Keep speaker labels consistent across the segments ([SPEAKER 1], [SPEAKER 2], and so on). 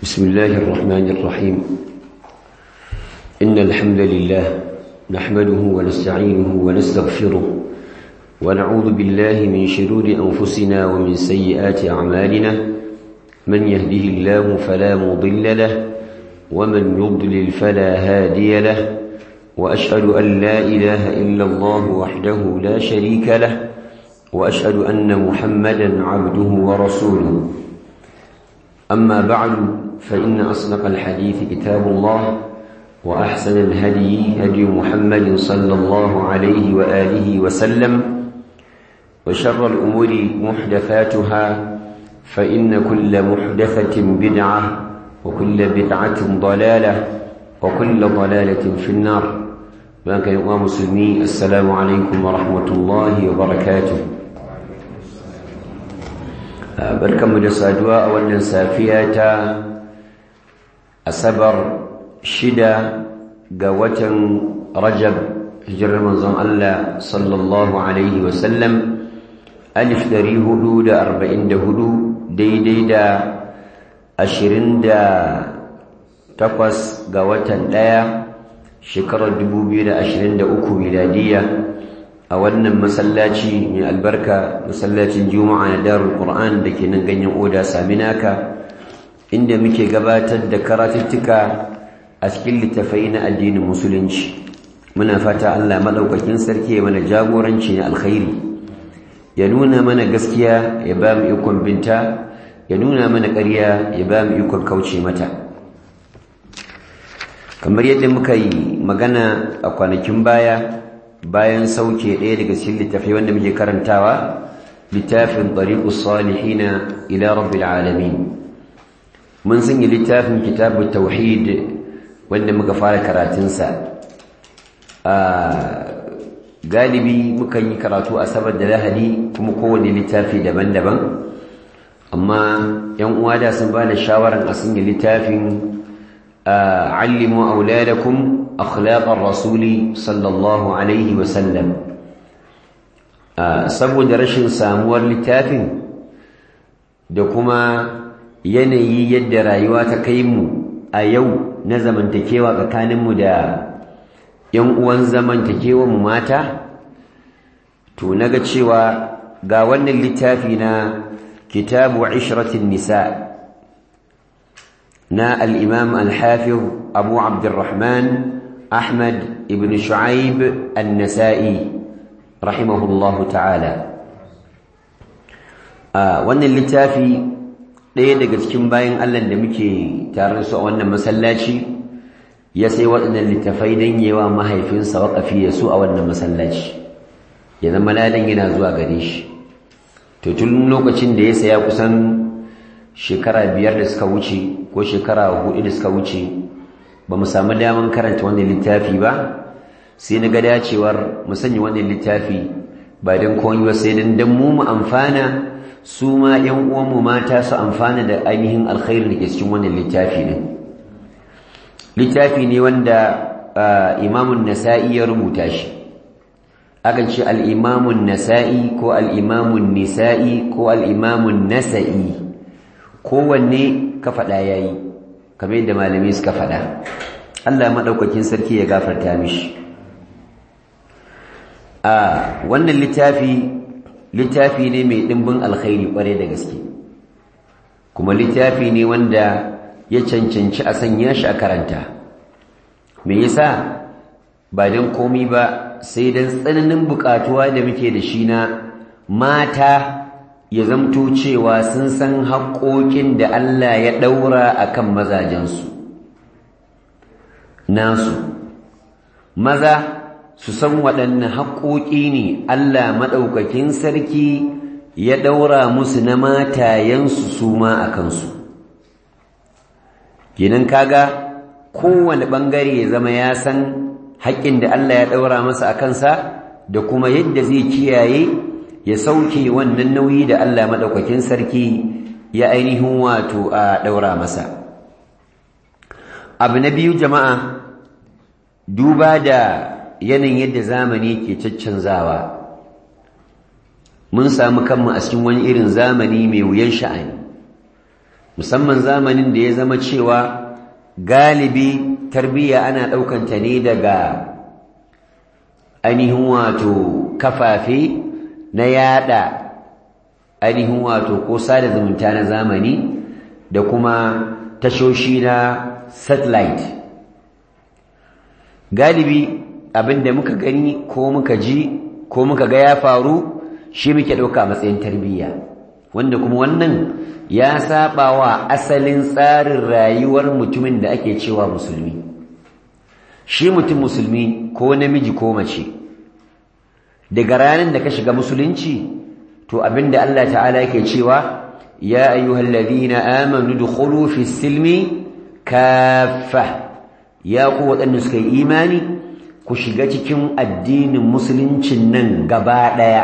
[SPEAKER 1] بسم الله الرحمن الرحيم إن الحمد لله نحمده ونستعينه ونستغفره ونعوذ بالله من شرور أنفسنا ومن سيئات أعمالنا من يهده الله فلا مضل له ومن يضلل فلا هادي له وأشهد أن لا إله إلا الله وحده لا شريك له وأشهد أن محمدا عبده ورسوله أما بعد فإن أصدق الحديث كتاب الله وأحسن الهدي هدي محمد صلى الله عليه وآله وسلم وشر الأمور محدثاتها فإن كل محدثة بدعة وكل بدعة ضلالة وكل ضلالة في النار بانك يا مسلمي السلام عليكم ورحمة الله وبركاته barkanmu da saduwa a wannan safiya ta asabar shida ga watan rajab hijirar manzon Allah sallallahu alaihi wasallam alif dari hudu da arba'in da hudu daidai da ashirin da takwas ga watan ɗaya shekarar dubu biyu da ashirin da uku miladiyya a wannan masallaci mai albarka masallacin juma'a na darul qur'an da ke nan ganyen oda saminaka inda muke gabatar da karatuttuka a cikin littafai na addinin musulunci muna fata Allah madaukakin sarki ya mana jagoranci na alkhairi ya nuna mana gaskiya ya ba mu ikon binta ya nuna mana ƙarya ya ba mu ikon kauce mata kamar yadda muka yi magana a kwanakin baya bayan sauke ɗaya daga cikin littafai wanda muke karantawa littafin tariqus salihina ila rabbil alamin mun sanya littafin kitabut tauhid wanda muka fara karatunsa a galibi muka yi karatu a sabar da lahadi kuma kowane littafi daban-daban amma yan uwa da sun ba da shawaran a sanya littafin allimu auladakum akhlaqar rasuli sallallahu alaihi wasallam saboda rashin samuwar littafin da kuma yanayi yadda rayuwa ta kai mu a yau na zamantakewa tsakaninmu da yan uwan zamantakewa mu mata to naga cewa ga wannan littafi na kitabu ishratin nisa na al-imam al-hafiz abu abdurrahman أحمد ابن شعيب النسائي رحمه الله تعالى wannan littafi ɗaya daga cikin bayan Allah da muke tare su a wannan masallaci ya sai waɗannan littafai don yawa mahaifinsa waƙafi ya su a wannan masallaci ya zama ladan yana zuwa gare shi to tun lokacin da ya saya kusan shekara biyar da suka wuce ko shekara hudu da suka wuce ba mu samu daman karanta wannan littafi ba sai na ga dacewar mu sanya wannan littafi ba don komai ba sai don dan mu mu amfana su ma ƴan uwanmu mata su amfana da ainihin alkhairin da ke cikin wannan littafi ne littafi ne wanda imamun nasa'i ya rubuta shi akan ce al'imamun nasa'i ko al'imamun nisa'i ko al'imamun nasa'i kowanne ka faɗa ya yi kamar yadda malami suka faɗa Allah maɗaukakin sarki ya gafarta mishi a wannan littafi littafi ne mai ɗimbin alkhairi ƙware da gaske kuma littafi ne wanda ya cancanci a sanya shi a karanta me yasa ba don komi ba sai don tsananin buƙatuwa da muke da shi na mata ya zamto cewa sun san haƙoƙin da Allah ya ɗaura a kan mazajensu nasu maza su san waɗanne haƙoƙi ne Allah maɗaukakin sarki ya ɗaura musu na matayensu su ma a kansu kenan kaga kowane ɓangare ya zama ya san haƙƙin da Allah ya ɗaura masa a kansa da kuma yadda zai kiyaye ya sauke wannan nauyi da Allah maɗaukakin sarki ya ainihin wato a ɗaura masa abu na biyu jama'a duba da yanayin yadda zamani ke caccanzawa mun samu kanmu a cikin wani irin zamani mai wuyan sha'ani musamman zamanin da ya zama cewa galibi tarbiyya ana ɗaukanta ne daga ainihin wato kafafe na yada ainihin wato ko sada zumunta na zamani da kuma tashoshi na satellite galibi abinda muka gani ko muka ji ko muka ga ya faru shi muke ɗauka matsayin tarbiyya wanda kuma wannan ya saba wa asalin tsarin rayuwar mutumin da ake cewa musulmi shi mutum musulmi ko namiji ko mace daga ranar da ka shiga musulunci to abinda Allah ta'ala yake cewa ya ayyuhal ladina amanu dukhulu fi silmi kaffa ya ku waɗanda suka yi imani ku shiga cikin addinin musuluncin nan gaba ɗaya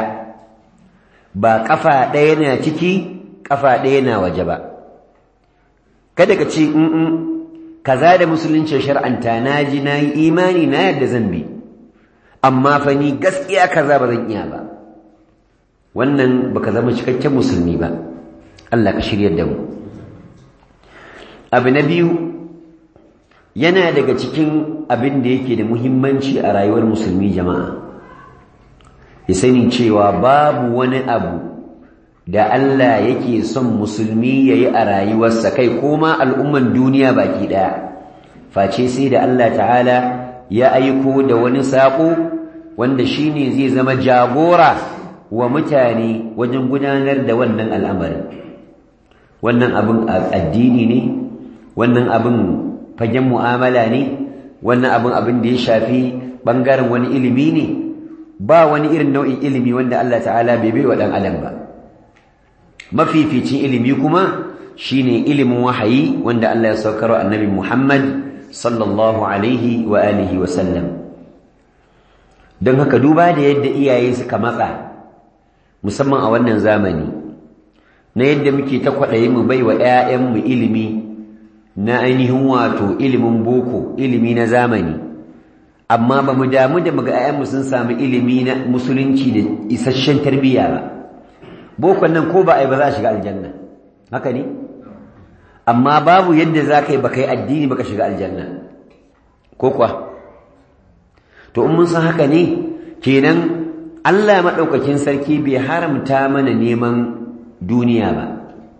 [SPEAKER 1] ba ƙafa ɗaya na ciki ƙafa ɗaya na waje ba kada ka ce in kaza da musuluncin shar'anta na ji na yi imani na yadda zan bi amma fa ni gaskiya kaza ba zan iya ba wannan baka zama cikakken musulmi ba Allah ka shiryar da mu abu na biyu yana daga cikin abin da yake da muhimmanci a rayuwar musulmi jama'a ya sani cewa babu wani abu da Allah yake son musulmi ya yi a rayuwarsa kai koma al'umman duniya baki ɗaya face sai da Allah ta'ala ya aiko da wani saƙo wanda shi ne zai zama jagora wa mutane wajen gudanar da wannan al'amarin wannan abin addini ne wannan abin fagen mu'amala ne wannan abin abin da ya shafi ɓangaren wani ilimi ne ba wani irin nau'in ilimi wanda Allah ta'ala bai bai wa ɗan adam ba mafificin ilimi kuma shine ilimin wahayi wanda Allah ya saukar wa annabi Muhammad sallallahu alaihi wa alihi wa sallam don haka duba da yadda iyaye suka matsa musamman a wannan zamani na yadda muke ta kwaɗayi mu bai wa 'ya'yanmu ilimi na ainihin wato ilimin boko ilimi na zamani amma ba mu damu da muga 'ya'yanmu sun samu ilimi na musulunci da isasshen tarbiyya ba bokon nan ko ba a yi ba za a shiga aljanna haka ne amma babu yadda za ka yi ba ka yi addini ba ka shiga aljanna ko kuwa to in mun san haka ne kenan Allah maɗaukakin sarki bai haramta mana neman duniya ba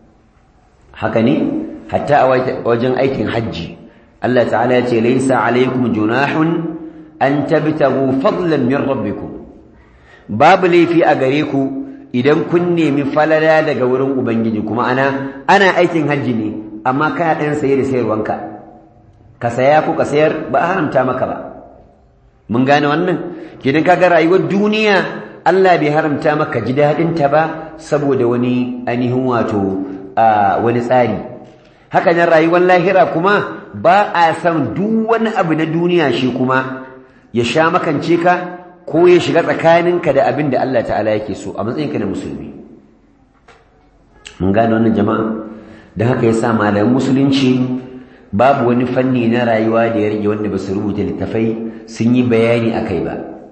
[SPEAKER 1] haka ne hatta a wajen aikin hajji Allah ta'ala ya ce laisa alaikum junahun an tabtagu fadlan min rabbikum babu laifi a gare ku idan kun nemi falala daga wurin ubangiji kuma ana ana aikin hajji ne amma kana ɗan saye da sayarwanka ka saya ko ka sayar ba a haramta maka ba mun gane wannan kidan kaga rayuwar duniya Allah bai haramta maka ji daɗin ta ba saboda wani ainihin wato wani tsari haka nan rayuwar lahira kuma ba a san duk wani abu na duniya shi kuma ya sha makance ka ko ya shiga tsakaninka da abin da Allah ta'ala yake so a matsayinka na musulmi mun gane wannan jama'a don haka ya sa malaman musulunci babu wani fanni na rayuwa da ya rage wanda ba su rubuta littafai sun yi bayani a kai ba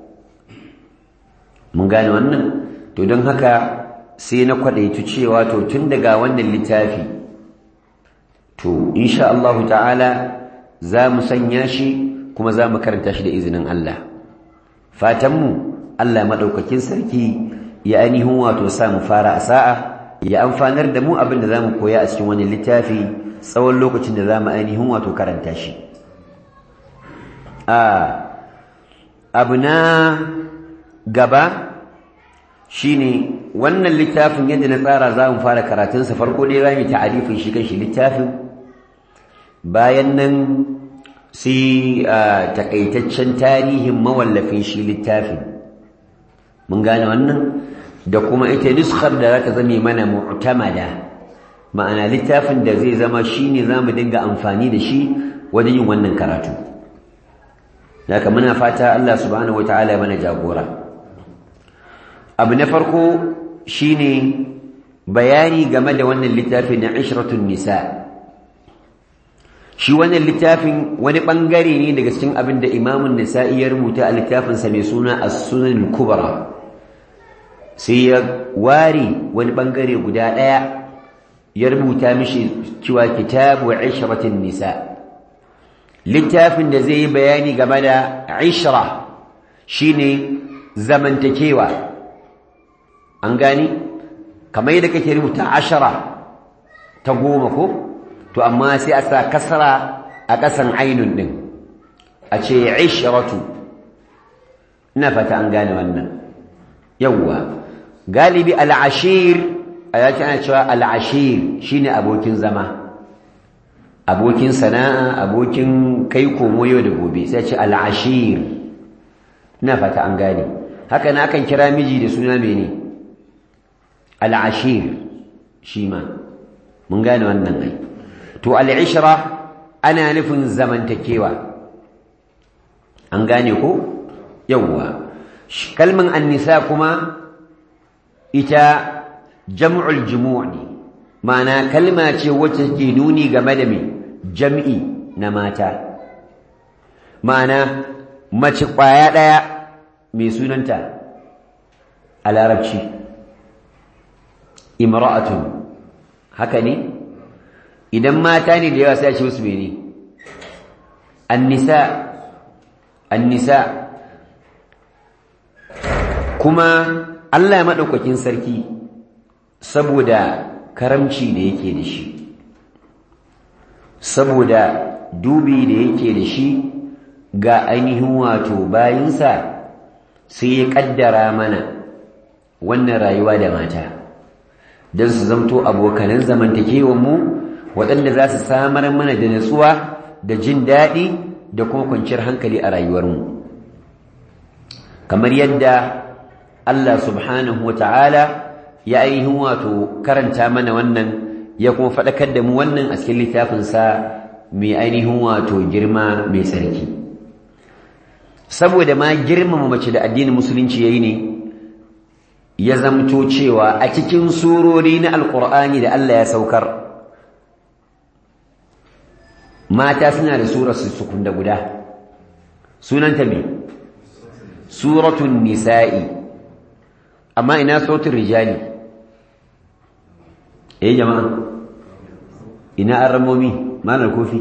[SPEAKER 1] mun gane wannan to don haka sai na kwaɗaitu cewa to tun daga wannan littafi to insha Allah ta'ala za mu sanya shi kuma za mu karanta shi da izinin Allah fatanmu Allah maɗaukakin sarki ya ainihin wato sa mu fara a sa'a ya amfanar da mu abin da za mu koya a cikin wani littafi tsawon lokacin da za mu ainihin wato karanta shi abu na gaba shine wannan littafin yadda na tsara za mu fara karatunsa farko dai za mu yi ta'arifin shi kan shi littafin bayan nan sai takaitaccen tarihin mawallafin shi littafin mun gane wannan da kuma ita nuskar da za ta zame mana mu'tamada ma'ana littafin da zai zama shine za mu dinga amfani da shi wajen yin wannan karatu daga muna fata Allah subhanahu wataala mana jagora abu na farko shine bayani game da wannan littafin na ishratun nisa' shi wannan littafin wani bangare ne daga cikin abin da imamun nisa'i ya rubuta a littafinsa mai suna as-sunan kubra sai ya ware wani bangare guda ɗaya ya rubuta mishi cewa kitabu ishratin nisa littafin da zai yi bayani game da ishra shine zamantakewa an gani kamar yadda kake rubuta ashara ta goma ko to amma sai a sa kasra a ƙasan ainun ɗin a ce ishratu ina fata an gane wannan yawwa galibi al'ashir a yaki ana cewa al'ashir shine abokin zama abokin sana'a abokin kai komo yau da gobe sai ce al'ashir ina fata an gane haka na akan kira miji da suna mene al'ashir shi ma mun gane wannan ai to al'ishra ana nufin zamantakewa an gane ko yawwa kalman annisa kuma ita jam'ul jumu'i ma'ana kalma ce wacce take nuni game da me jam'i na mata ma'ana mace kwaya daya mai sunanta a larabci imra'atun haka ne idan mata ne da yawa sai a ce musu mene annisa annisa kuma Allah ya madaukakin sarki saboda karamci da yake da shi saboda dubi da yake da shi ga ainihin wato bayinsa sai ya kaddara mana wannan rayuwa da mata don su zamto abokanan zamantakewanmu waɗanda za su samar mana da natsuwa da jin daɗi da kuma kwanciyar hankali a rayuwarmu kamar yadda Allah subhanahu wa ta'ala ya ainihin wato karanta mana wannan ya kuma faɗakar da mu wannan a cikin littafinsa mai ainihin wato girma mai sarki saboda ma girmama mace da addinin musulunci yayi ne ya zamto cewa a cikin surori na alkur'ani da Allah ya saukar mata suna da surar su da guda sunanta me suratun nisa'i amma ina sautin rijali eh jama'a ina arramomi malar kofi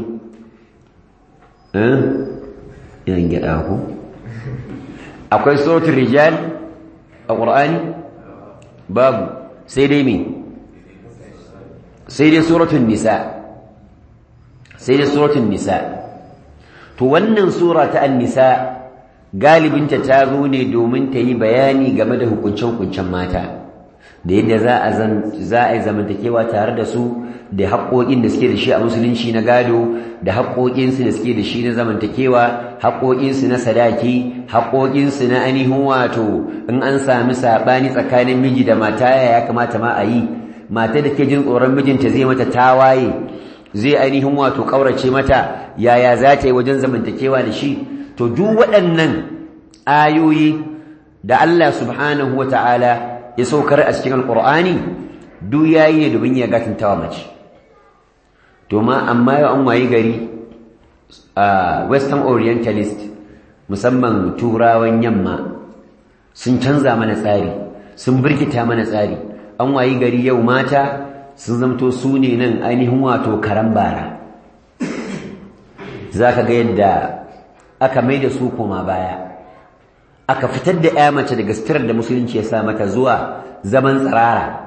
[SPEAKER 1] eh yan gida ku akwai sautin rijal a ƙur'ani babu sai dai me sai dai suratun nisa sai dai suratun nisa to wannan sura ta an-nisa galibinta ta zo ne domin ta yi bayani game da hukuncen-hukuncen mata da yadda za a za a yi zamantakewa tare da su da haƙoƙin da suke da shi a musulunci na gado da haƙoƙinsu da suke da shi na zamantakewa haƙoƙinsu na sadaki haƙoƙinsu na ainihin wato in an sami saɓani tsakanin miji da mata ya kamata ma a yi mata da ke jin tsoron mijinta zai mata tawaye zai ainihin wato ƙaurace mata yaya za ta yi wajen zamantakewa da shi to duk waɗannan ayoyi da Allah subhanahu wata'ala ya saukar a cikin alƙur'ani duk yayi ne domin ya gatantawa mace to ma amma yau an wayi gari a western orientalist musamman turawan yamma sun canza mana tsari sun birkita mana tsari an wayi gari yau mata sun zamto su ne nan ainihin wato karan bara za ka ga yadda aka mai da su koma baya aka fitar da ya mace daga sitirar da musulunci ya sa mata zuwa zaman tsirara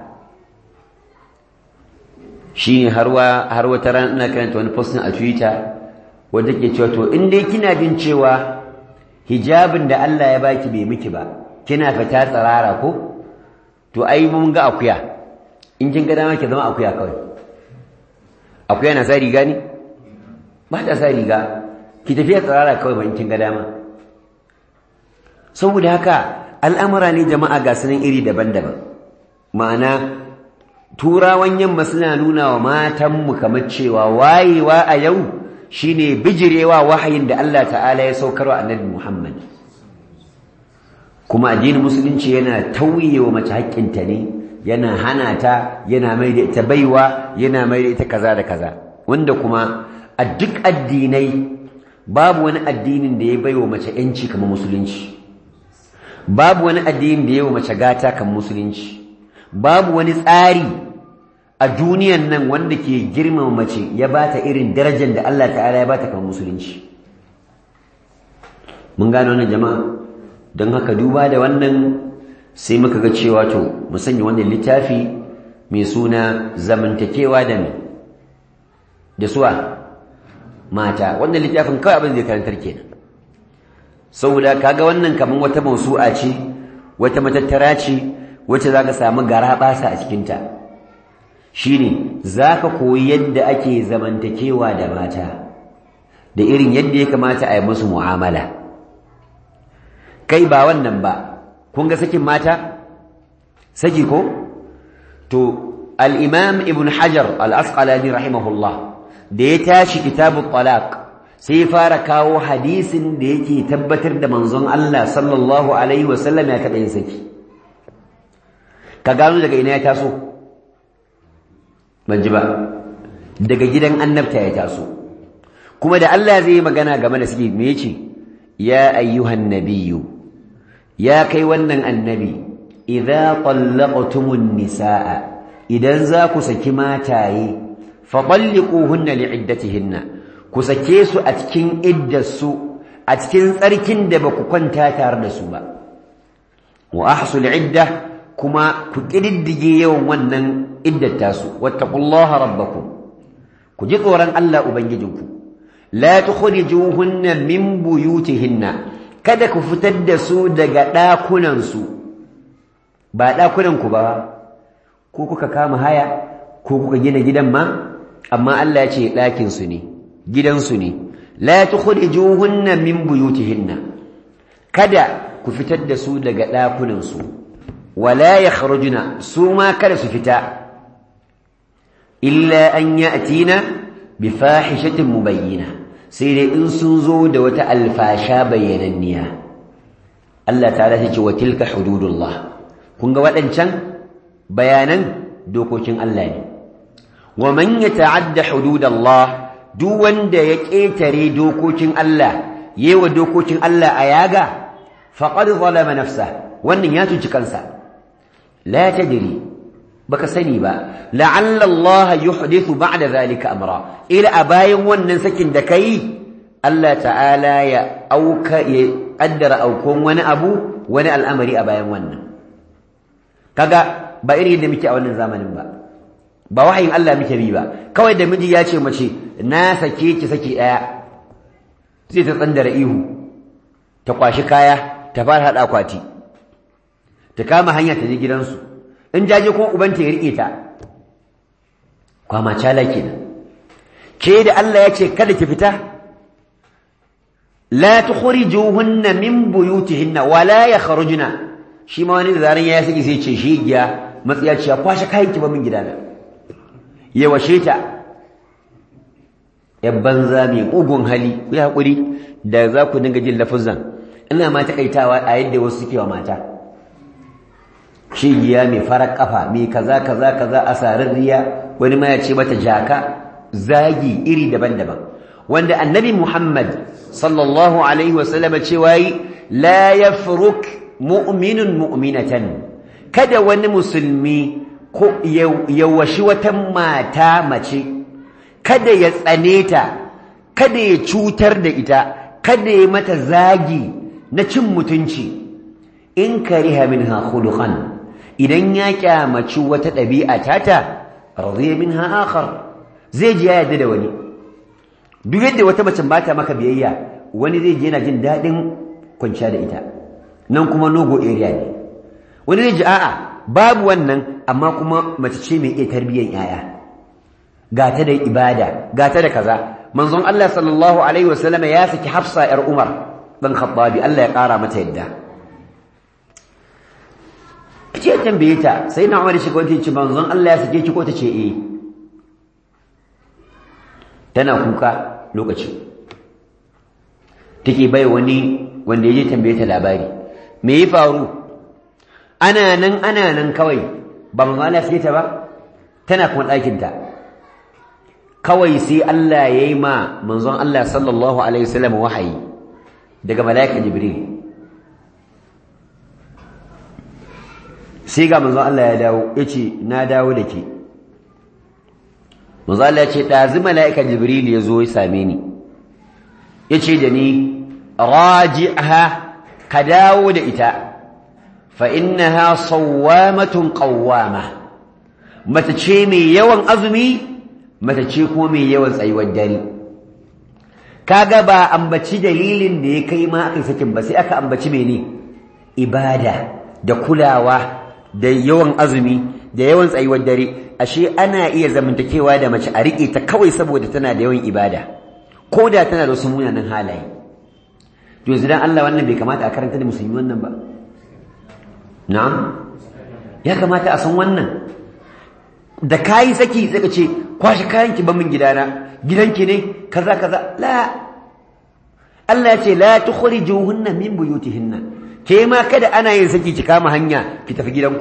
[SPEAKER 1] shi ne har wata ran ina karanta wani postin a twitter wadda ke cewa to in dai kina jin cewa hijabin da Allah ya baki bai miki ba kina fita tsirara ko to ai mun ga akuya in kin ga dama ki zama akuya kawai akuya na sa riga ne ba ta sa riga ki tafiya tsirara kawai ba in kin ga dama saboda haka al'amura ne jama'a ga sunan iri daban-daban ma'ana turawan yamma suna nuna wa matanmu kamar cewa wayewa a yau shine bijirewa wahayin da Allah ta'ala ya saukarwa annabi Muhammad kuma addinin musulunci yana tauye wa mace haƙƙinta ne yana hana ta yana mai da ita baiwa yana mai da ita kaza da kaza wanda kuma a duk addinai babu wani addinin da ya baiwa mace yanci kamar musulunci babu wani addinin da ya wa mace gata kamar musulunci babu wani tsari a duniyan nan wanda ke girmama mace ya bata irin darajar da Allah ta'ala ya bata kan musulunci mun gano wannan jama'a don haka duba da wannan sai muka ga cewa to mu sanya wannan littafi mai suna zamantakewa da me da suwa mata wannan littafin kawai abin zai karantar kenan saboda kaga wannan kaman wata mausu'a ce wata matattara ce wacce zaka samu garabasa a cikin ta shine zaka koyi yadda ake zamantakewa da mata da irin yadda ya kamata a yi musu mu'amala kai ba wannan ba kun ga sakin mata saki ko to al-imam ibn hajar al-asqalani rahimahullah da ya tashi kitabut talaq sai fara kawo hadisin da yake tabbatar da manzon Allah sallallahu alaihi wasallam ya taɓa yin saki ka gano daga ina ya taso ban ji ba daga gidan annabta ya taso kuma da Allah zai yi magana game da saki me yace ya ayyuhan nabiyyu ya kai wannan annabi idza tallaqtumun nisaa idan za ku saki mataye fa talliquhunna li'iddatihinna ku sake su a cikin iddarsu a cikin tsarkin da ba ku kwanta tare da su ba wa ahsul idda kuma ku kididdige yawan wannan iddar tasu wattaqullaha rabbakum ku ji tsoron Allah ubangijinku la tukhrijuhunna min buyutihinna kada ku fitar da su daga ɗakunan su ba ɗakunan ku ba ko kuka kama haya ko kuka gina gidan ma amma Allah ya ce ɗakin su ne gidansu ne la tukhrijuhunna min buyutihinna kada ku fitar da su daga ɗakunan su wala yakhrujuna su ma kada su fita illa an ya'tina bi fahishatin mubayyina sai dai in sun zo da wata alfasha bayyananniya Allah ta'ala ya ce wa tilka hududullah kun ga waɗancan bayanan dokokin Allah ne wa man yata'adda hududallah duk wanda ya ƙetare dokokin Allah yewa dokokin Allah a yaga faqad zalama nafsa wannan ya cuci kansa la tadri baka sani ba la'alla Allah yuhdithu ba'da zalika amra ila abayin wannan sakin da kai Allah ta'ala ya auka ya kaddara aukon wani abu wani al'amari a bayan wannan kaga ba irin yadda muke a wannan zamanin ba ba wahayin Allah muke bi ba kawai da miji ya ce mace na sake ki saki daya sai ta tsandara ihu ta kwashi kaya ta fara hada akwati ta kama hanya ta je gidansu in jaje ko ubanta ya rike ta kwama cala kenan ke da Allah ya ce kada ki fita la tukhrijuhunna min buyutihinna wala yakhrujna shi ma wani da zaran ya saki sai ce shi giya matsiyaciya kwashe kayan ki ba min gidana ya washe ta ‘yan banza mai ƙugun hali ku yi haƙuri da za ku dinga jin lafuzan ina ma taƙaitawa a yadda wasu suke wa mata shigiya mai farar ƙafa mai kaza kaza kaza a sararriya wani ma ya ce mata jaka zagi iri daban-daban wanda annabi muhammad sallallahu alaihi wasallam cewa yi la yafruk mu'minun mu'minatan kada wani musulmi ko ya washi wata mata mace kada ya tsane ta kada ya cutar da ita kada ya mata zagi na cin mutunci in kariha minha khuluqan idan ya kyamaci wata ɗabi'a tata radiya minha akhar zai ji ya yarda da wani duk yadda wata mace ba ta maka biyayya wani zai je yana jin daɗin kwanciya da ita nan kuma nogo area ne wani zai ji a'a babu wannan amma kuma mace ce mai iya tarbiyyar yaya ga ta da ibada ga ta da kaza manzon Allah sallallahu alaihi wasallam ya saki Hafsa yar Umar dan Khattabi Allah ya kara mata yadda ce tambaye ta sai na Umar shi kwanti ce manzon Allah ya sake ki ko ta ce eh tana kuka lokacin take bai wani wanda ya je tambaye ta labari me ya faru ana nan ana nan kawai ba manzon Allah ya ta ba tana kuma ɗakin ta kawai sai Allah ya yi ma manzon Allah sallallahu alaihi wasallam wahayi daga malaika Jibril sai ga manzon Allah ya dawo yace na dawo da ke manzo Allah ya ce dazu mala'ika jibril ya zo ya same ni yace da ni raji'ha ka dawo da ita fa innaha sawwamatun qawwama mata ce mai yawan azumi mata ce kuma mai yawan tsayuwar dare kaga ba ambaci dalilin da ya kai ma aka sakin ba sai aka ambaci mene ibada da kulawa da yawan azumi da yawan tsayuwar dare ashe ana iya zamantakewa da mace a riƙe ta kawai saboda tana da yawan ibada ko da tana da wasu munanan halaye to yanzu dan Allah wannan bai kamata a karanta da musulmi wannan ba na'am ya kamata a san wannan da kayi saki sai ka ce kwashi kayanki ban min gidana gidanki ne kaza kaza la Allah ya ce la tukhrijuhunna min buyutihinna ke ma kada ana yin saki ki kama hanya ki tafi gidanku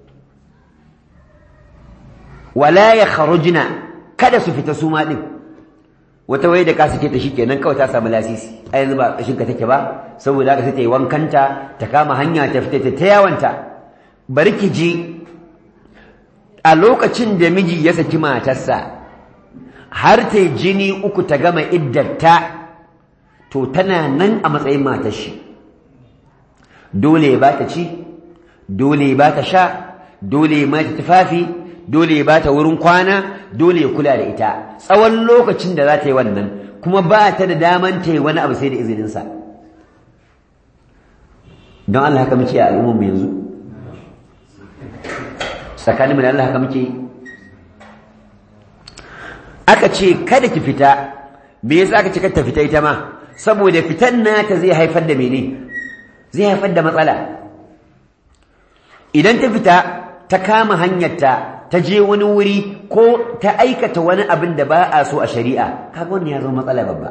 [SPEAKER 1] wala yakhrujna kada su fita su ma din wata waye da ka sake ta shikenan kawai ta samu lasisi a yanzu ba kashin ka take ba saboda haka sai ta yi wankanta ta kama hanya ta fita ta yawanta bari ki ji a lokacin da miji ya saki matarsa har ta jini uku ta gama iddarta to tana nan a matsayin matar shi dole ya bata ci dole ya bata sha dole ya mata tufafi dole ya bata wurin kwana dole ya kula da ita tsawon lokacin da za ta yi wannan kuma ba ta da daman ta yi wani abu sai da izininsa don Allah haka muke a al'ummar mu yanzu tsakaninmu da Allah haka muke aka ce kada ki fita me yasa aka ce kada ta fita ita ma saboda fitan nata zai haifar da mene zai haifar da matsala idan ta fita ta kama hanyarta ta je wani wuri ko ta aikata wani abin da ba a so a shari'a kaga wannan ya zama matsala babba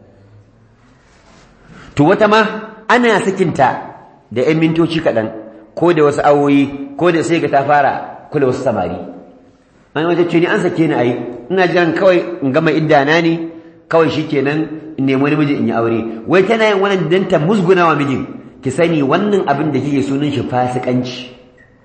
[SPEAKER 1] to wata ma ana sakinta da 'yan mintoci kaɗan ko da wasu awoyi ko da sai ga ta fara kula wasu samari an wata ce ni an sake ni ayi ina jiran kawai in gama iddana ne kawai shikenan in nemi wani miji in yi aure wai tana yin wannan dan ta musguna wa mijin ki sani wannan abin da kike sunan shi fasikanci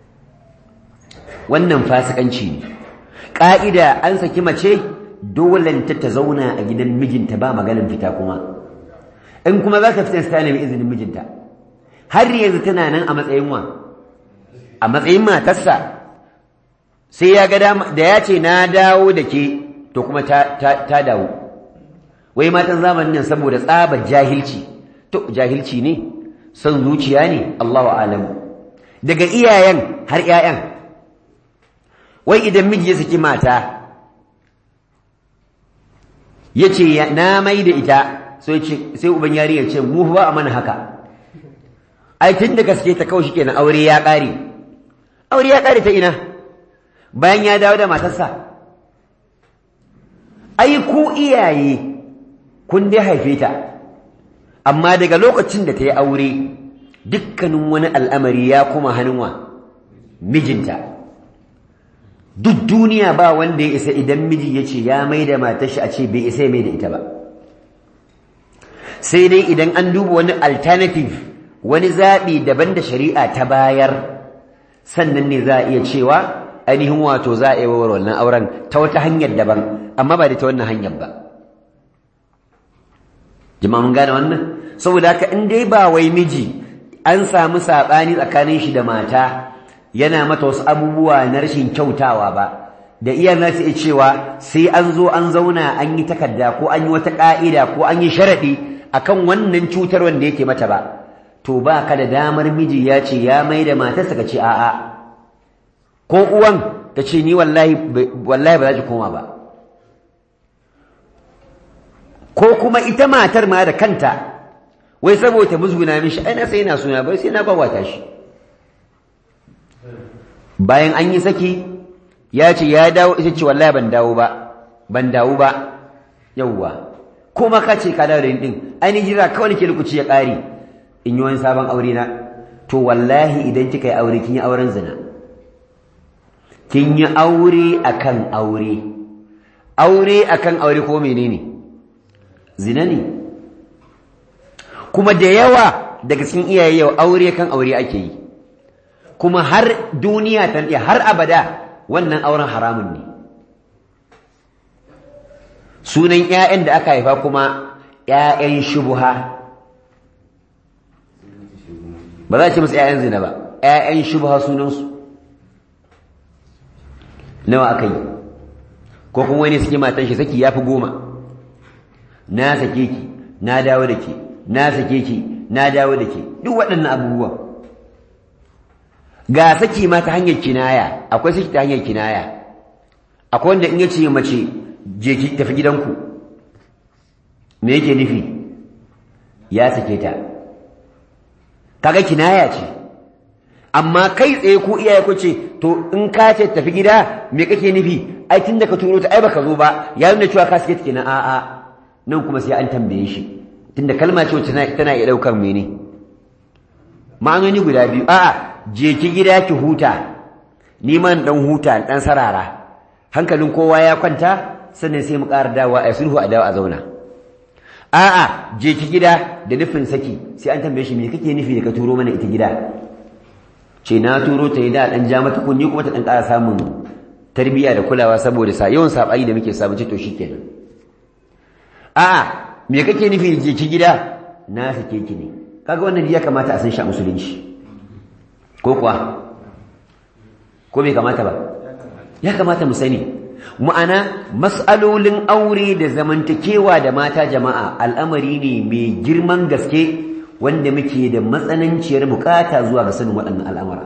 [SPEAKER 1] wannan fasikanci ne ka'ida an saki mace dole ta ta zauna a gidan mijinta ba maganin fita kuma in kuma za ta fita ta nemi izinin mijinta har yanzu tana nan a matsayin wa a matsayin matarsa sai ya ga da ya ce na dawo da ke to kuma ta dawo wai matan zamanin nan saboda tsabar jahilci to jahilci ne son zuciya ne Allahu alamu daga iyayen har 'ya'yan wai idan miji ya saki mata ya ce na mai da ita sai uban yari ya ce mu ba a mana haka ai tun da gaske ta kawai shikenan aure ya ƙare aure ya ƙare ta ina bayan ya dawo da matarsa ai ku iyaye kun dai haife ta amma daga lokacin da ta yi aure dukkanin wani al'amari ya kuma hannunwa mijinta duk duniya ba wanda ya isa idan miji ya ce ya mai da matashi a ce bai isa ya mai da ita ba sai dai idan an duba wani alternative wani zaɓi daban da shari'a ta bayar sannan ne za a iya cewa ainihin wato za a yi wa wannan auren ta wata hanyar daban amma ba da ta wannan hanyar ba jama'a mun gane wannan saboda haka in dai ba wai miji an samu saɓani tsakanin shi da mata yana mata wasu abubuwa na rashin kyautawa ba da iya na su cewa sai an zo an zauna an yi takarda ko an yi wata ƙa'ida ko an yi sharaɗi akan wannan cutar wanda yake mata ba to ba ka da damar miji ya ce ya mai da matarsa ka ce a'a ko uwan ta ce ni wallahi wallahi ba za ki koma ba ko kuma ita matar ma da kanta wai saboda musguna mishi ai na sai na suna bai sai na gwagwata shi bayan an yi saki ya ce ya dawo ita ce wallahi ban dawo ba ban dawo ba yawwa kuma ka ce ka dawo da din ai ni jira kawai nake lokaci ya ƙare in yi wani sabon aure na to wallahi idan kika yi aure kin yi auren zina kin yi aure akan aure aure akan aure ko menene zina ne kuma da yawa daga cikin iyaye yau aure kan aure ake yi kuma har duniya ta har abada wannan auren haramun ne sunan ƴaƴan da aka haifa kuma ƴaƴan shubha ba za a ce musu ƴaƴan zina ba ƴaƴan shubha sunansu nawa aka yi ko kuma wani suke matan shi saki ya fi goma na sake ki na dawo da ke na sake ki na dawo da ke duk waɗannan abubuwan ga saki ma ta hanyar kinaya akwai saki ta hanyar kinaya akwai wanda in ya ce mace je ki tafi gidanku me yake nufi ya sake ta kaga kinaya ce amma kai tsaye ku iyaye ku ce to in ka ce tafi gida me kake nufi ai tunda ka turo ta ai baka zo ba ya nuna cewa ka sake ta kenan a'a nan kuma sai an tambaye shi tunda kalma ce wacce tana iya daukar mene ma'anoni guda biyu a'a je ki gida ki huta ni man dan huta dan sarara hankalin kowa ya kwanta sannan sai mu ƙara dawa a sulhu a dawa a zauna a'a je ki gida da nufin saki sai an tambaye shi me kake nufi da ka turo mana ita gida ce na turo ta yi da dan ja mata kunni kuma ta dan ƙara samun tarbiyya da kulawa saboda sa yawan sabai da muke samu ce to shikenan a'a me kake nufi da je ki gida na sake ki ne kaga wannan ya kamata a san shi a musulunci ko kuwa ko bai kamata ba ya kamata mu sani ma'ana mas'alolin aure da zamantakewa da mata jama'a al'amari ne mai girman gaske wanda muke da matsananciyar bukata zuwa ga sanin waɗannan al'amura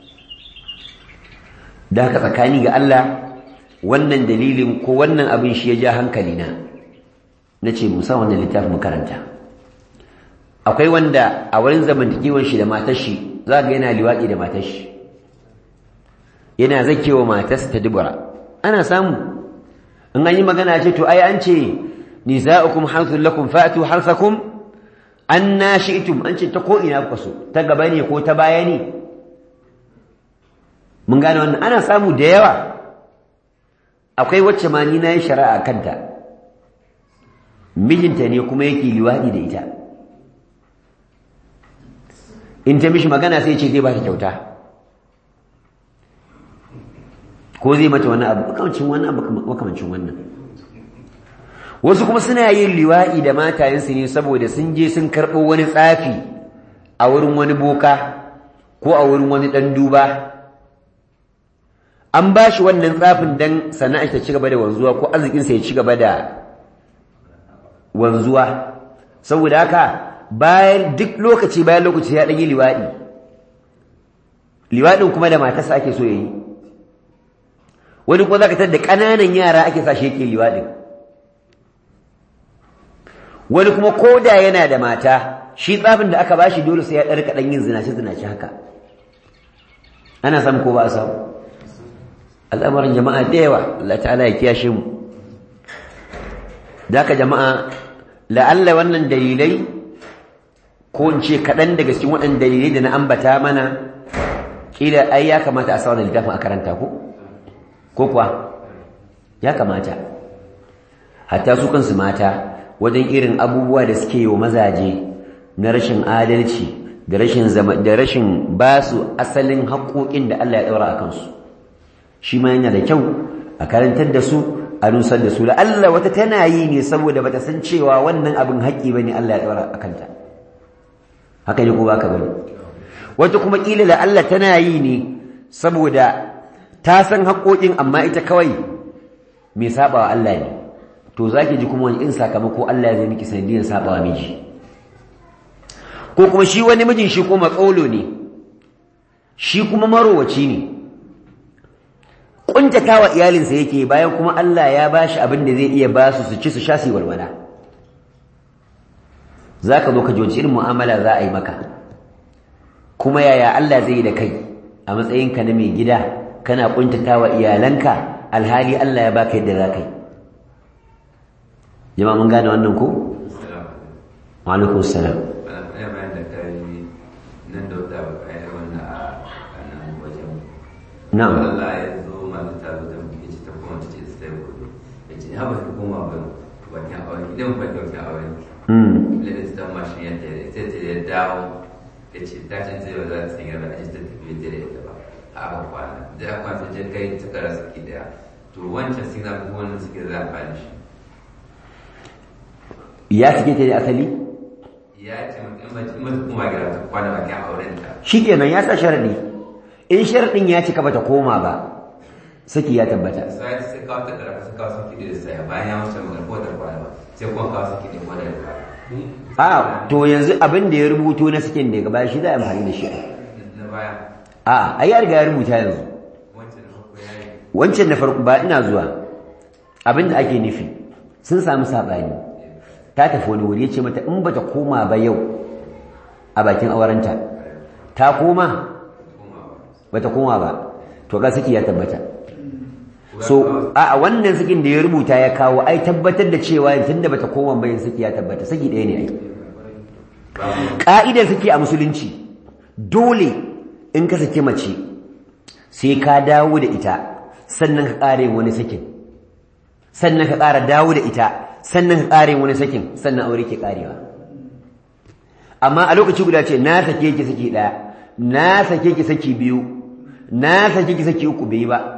[SPEAKER 1] da haka tsakani ga Allah wannan dalilin ko wannan abin shi ya ja hankali na na ce musa wannan littafin makaranta akwai wanda a wurin zamantakewar shi da matar shi za ga yana liwaɗi da matar shi yana zakewa matarsa ta dubura ana samu in an yi magana ce to ai an ce nisa'ukum harthul lakum fa'tu harthakum anna shi'tum an ce ta ko ina kuka so ta gaba ne ko ta baya ne mun gane wannan ana samu da yawa akwai wacce ma ni na yi shari'a kanta mijinta ne kuma yake liwaɗi da ita in ta mishi magana sai ce zai ba ta kyauta ko zai mata wani abu makamancin wannan makamancin wannan wasu kuma suna yin liwa'i da matayensu ne saboda sun je sun karɓo wani tsafi a wurin wani boka ko a wurin wani ɗan duba an ba shi wannan tsafin don sana'a ta ci gaba da wanzuwa ko arzikinsa ya ci gaba da wanzuwa saboda haka bayan duk lokaci bayan lokaci ya ɗanyi liwaɗi liwaɗin kuma da matarsa ake so ya yi wani kuma za ka da ƙananan yara ake sa shi yake liwaɗin wani kuma ko da yana da mata shi tsafin da aka ba shi dole sai ya ɗarka ɗan yin zinace-zinace haka ana samu ko ba a samu al'amarin jama'a da yawa Allah ta'ala ya kiyashe mu da haka jama'a la'alla wannan dalilai ko in ce kaɗan daga cikin waɗanda dalilai da na ambata mana ƙila ai ya kamata a sa wannan littafin a karanta ko ko kuwa ya kamata hatta su kansu mata wajen irin abubuwa da suke yi wa mazaje na rashin adalci da rashin zama da rashin ba su asalin haƙoƙin da Allah ya ɗaura a kansu shi ma yana da kyau a karantar da su a nusar da su la Allah wata tana yi ne saboda bata san cewa wannan abin haƙƙi bane Allah ya ɗaura a kanta haka ne ko baka bane wata kuma kila la Allah tana yi ne saboda ta san haƙoƙin amma ita kawai mai sabawa Allah ne to zaki ji kuma wani in sakamako Allah ya zai miki sanadiyar sabawa miji ko kuma shi wani mijin shi kuma tsolo ne shi kuma marowaci ne kuntatawa iyalinsa yake bayan kuma Allah ya bashi abin da zai iya ba su su ci su sha su walwala zaka zo ka ji wace irin mu'amala za a yi maka kuma yaya Allah zai yi da kai a matsayinka na mai gida kana kuntatawa iyalanka alhali Allah ya baka yadda za ka yi jama'a mun gane wannan ko wa alaikum salam na'am
[SPEAKER 2] Allah ya zo masu taro da mu yace ta kuma ta ce sai ku yace ha ba ku koma ba ba ki aure idan ba ki aure
[SPEAKER 1] mm
[SPEAKER 2] lalle ta ma shi ya ta sai ta ya dawo yace ta ce sai ba za ta sanya ba a ta tafi da ita ba a aka kwana da aka kwana je kai ta kara saki daya to wancan sai na kuma wannan suke za a fara shi
[SPEAKER 1] ya sake ta ne asali
[SPEAKER 2] ya ce in mace in mace kuma gida ta kwana bakin auren ta
[SPEAKER 1] shikenan ya sa sharadi in sharadin ya cika bata koma ba saki ya tabbata
[SPEAKER 2] sai sai kawo ta karfa sai kawo saki da sai bayan ya wuce magana ko da kwana ba sai kuma kawo saki da kwana da kwana
[SPEAKER 1] a to yanzu abin da ya rubuto na sakin daga baya shi za a amfani da shi
[SPEAKER 2] na baya
[SPEAKER 1] a ai ya riga ya rubuta yanzu
[SPEAKER 2] wancan na farko ya yi
[SPEAKER 1] wancan na farko ba ina zuwa abin da ake nufi sun samu saɓani ta tafi wani wuri ya ce mata in bata koma ba yau a bakin aurenta ta koma bata koma ba to ga saki ya tabbata so a wannan sakin da ya rubuta ya kawo ai tabbatar da cewa tunda bata koma ba yin saki ya tabbata saki ɗaya ne ai ka'idar saki a musulunci dole in ka saki mace sai ka dawo da ita sannan ka ƙare wani sakin sannan ka ƙara dawo da ita sannan ka ƙare wani sakin sannan aure ke ƙarewa amma a lokaci guda ce na sake ki saki ɗaya na sake ki saki biyu na sake ki saki uku bai ba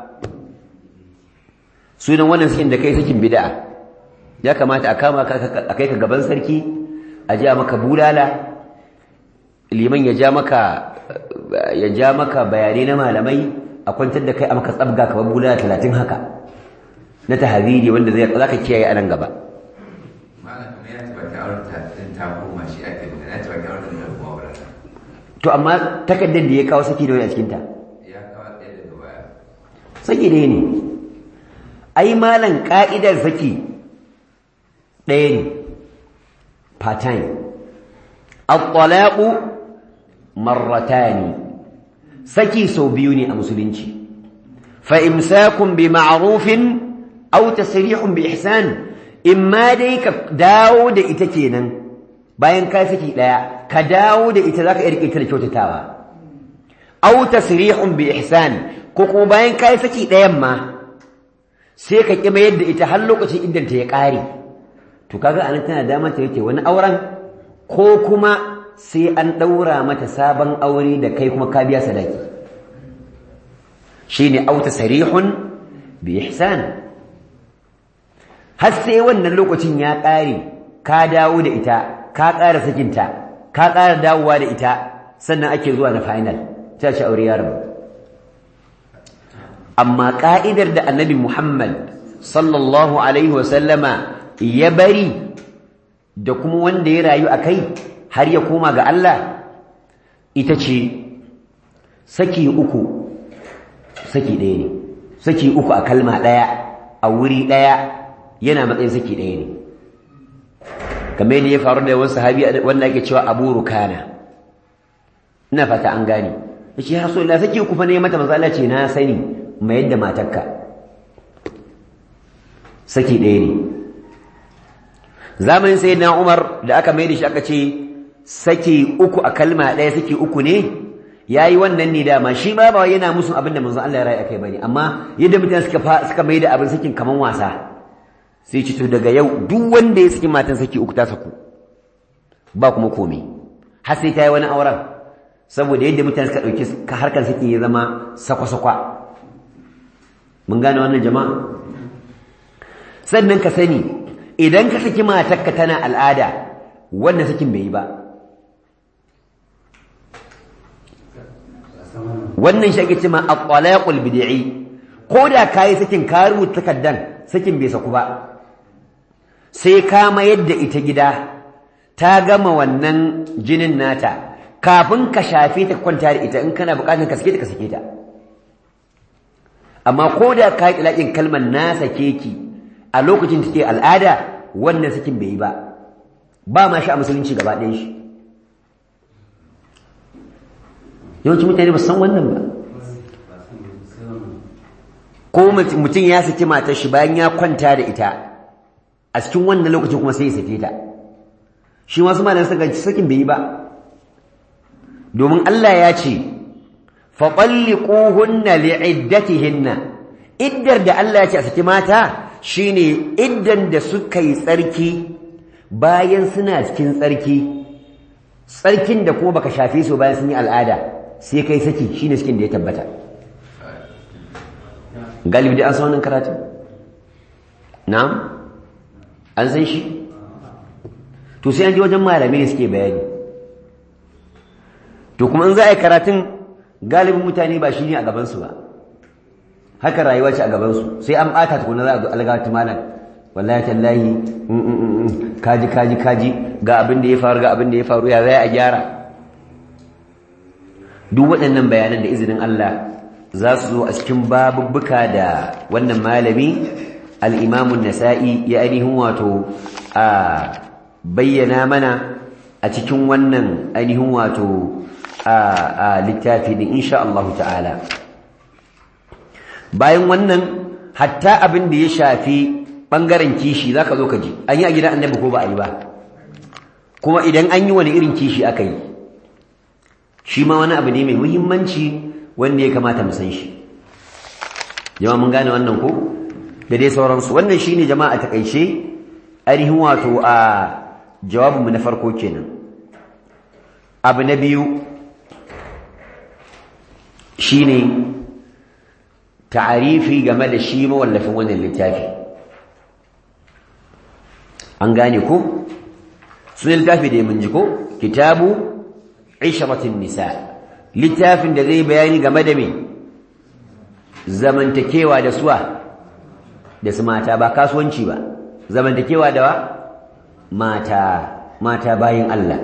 [SPEAKER 1] sunan wannan sakin da kai sakin bid'a ya kamata a kama ka a kai ka gaban sarki a ja maka bulala liman ya ja maka ya ja maka bayanai na malamai a kwantar da kai a maka tsabga kamar bulala talatin haka na tahaziri wanda zai zaka kiyaye a nan gaba
[SPEAKER 2] malam kuma ya ce bakin auren ta din ta koma shi ake magana ya ce bakin auren ta kuma auren ta
[SPEAKER 1] to amma takardar da ya kawo saki da wani a cikinta
[SPEAKER 2] ya kawo ɗaya daga baya
[SPEAKER 1] saki ɗaya ne ai malan ka'idar saki ɗaya ne part time at-talaqu marratani saki sau biyu ne a musulunci fa imsakun bi ma'rufin aw tasrihun bi ihsan imma dai ka dawo da ita kenan bayan ka saki daya ka dawo da ita zaka iya rike ta da kyautatawa aw tasrihun bi ihsan ko kuma bayan ka saki dayan ma sai ka kima yadda ita har lokacin idan ta ya kare to kaga anan tana da mata yake wani auren ko kuma sai an daura mata sabon aure da kai kuma ka biya sadaki shine aw tasrihun bi ihsan har sai wannan lokacin ya ƙare ka dawo da ita ka ƙara sakinta ka ƙara dawowa da ita sannan ake zuwa na final ta ce aure ya rabu amma ƙa'idar da annabi Muhammad sallallahu alaihi wasallama ya bari da kuma wanda ya rayu a kai har ya koma ga Allah ita ce saki uku saki ɗaya ne saki uku a kalma ɗaya a wuri ɗaya yana matsayin saki ɗaya ne kamar yadda ya faru da wasu sahabi wanda ake cewa abu rukana ina fata an gane ya ce ya so la saki uku fa ne mata manzo Allah ce na sani mai yadda matarka saki ɗaya ne zamanin sayyidina Umar da aka mai da shi aka ce saki uku a kalma ɗaya saki uku ne yayi wannan ne dama shi ma ba yana musun abin da manzo Allah ya rayu akai bane amma yadda mutane suka suka mai da abin sakin kaman wasa sai ci to daga yau duk wanda ya saki matan saki uku ta saku ba kuma komai har sai ta yi wani auren saboda yadda mutane suka ɗauki harkar saki ya zama sakwa-sakwa mun gane wannan jama'a sannan ka sani idan ka saki matarka tana al'ada wannan sakin bai yi ba wannan shi ake cewa at-talaqul bid'i ko da kai sakin ka rubuta takaddan sakin bai saku ba sai ka mayar da ita gida ta gama wannan jinin nata kafin ka shafe ta kwanta da ita in kana bukatar ka sake ta ka sake ta amma ko da ka yi ilaƙin kalmar na sake ki a lokacin take al'ada wannan sakin bai yi ba ba ma shi a musulunci gaba ɗayan shi yawancin mutane ba san wannan ba ko mutum ya saki matar shi bayan ya kwanta da ita a cikin wannan lokacin kuma sai ya sake ta shi wasu malamai suka ci sakin bai yi ba domin Allah ya ce faɓalliƙuhunna li'iddatihinna iddar da Allah ya ce a saki mata shine iddan da suka yi tsarki bayan suna cikin tsarki tsarkin da kuma baka shafe su bayan sun yi al'ada sai kai saki shine cikin da ya tabbata galibi da an san wannan karatu na'am an san shi to sai an ji wajen malamai ne suke bayani to kuma in za a yi karatun galibin mutane ba shi ne a gabansu ba haka rayuwa ce a gabansu sai an ɓata tukuna za a zo algawata malam wallahi tallahi kaji kaji kaji ga abin da ya faru ga abin da ya faru ya zai a gyara duk waɗannan bayanan da izinin Allah za su zo a cikin babubbuka da wannan malami al'imamun nasa'i ya ainihin wato a bayyana mana a cikin wannan ainihin wato a littafi din insha Allah ta'ala bayan wannan hatta abin da ya shafi ɓangaren kishi za ka zo ka ji an yi a gidan annabi ko ba a yi ba kuma idan an yi wani irin kishi aka yi shi ma wani abu ne mai muhimmanci wanda ya kamata mu san shi jama'a mun gane wannan ko da dai sauransu wannan shine jama'a ta kaice ainihin wato a jawabinmu na farko kenan abu na biyu shine ta'arifi game da shi mawallafin wannan littafi an gane ko sunan littafi da mun ji ko kitabu ishratin nisa littafin da zai bayani game da me zamantakewa da suwa da su mata ba kasuwanci ba zamantakewa da wa mata mata bayin Allah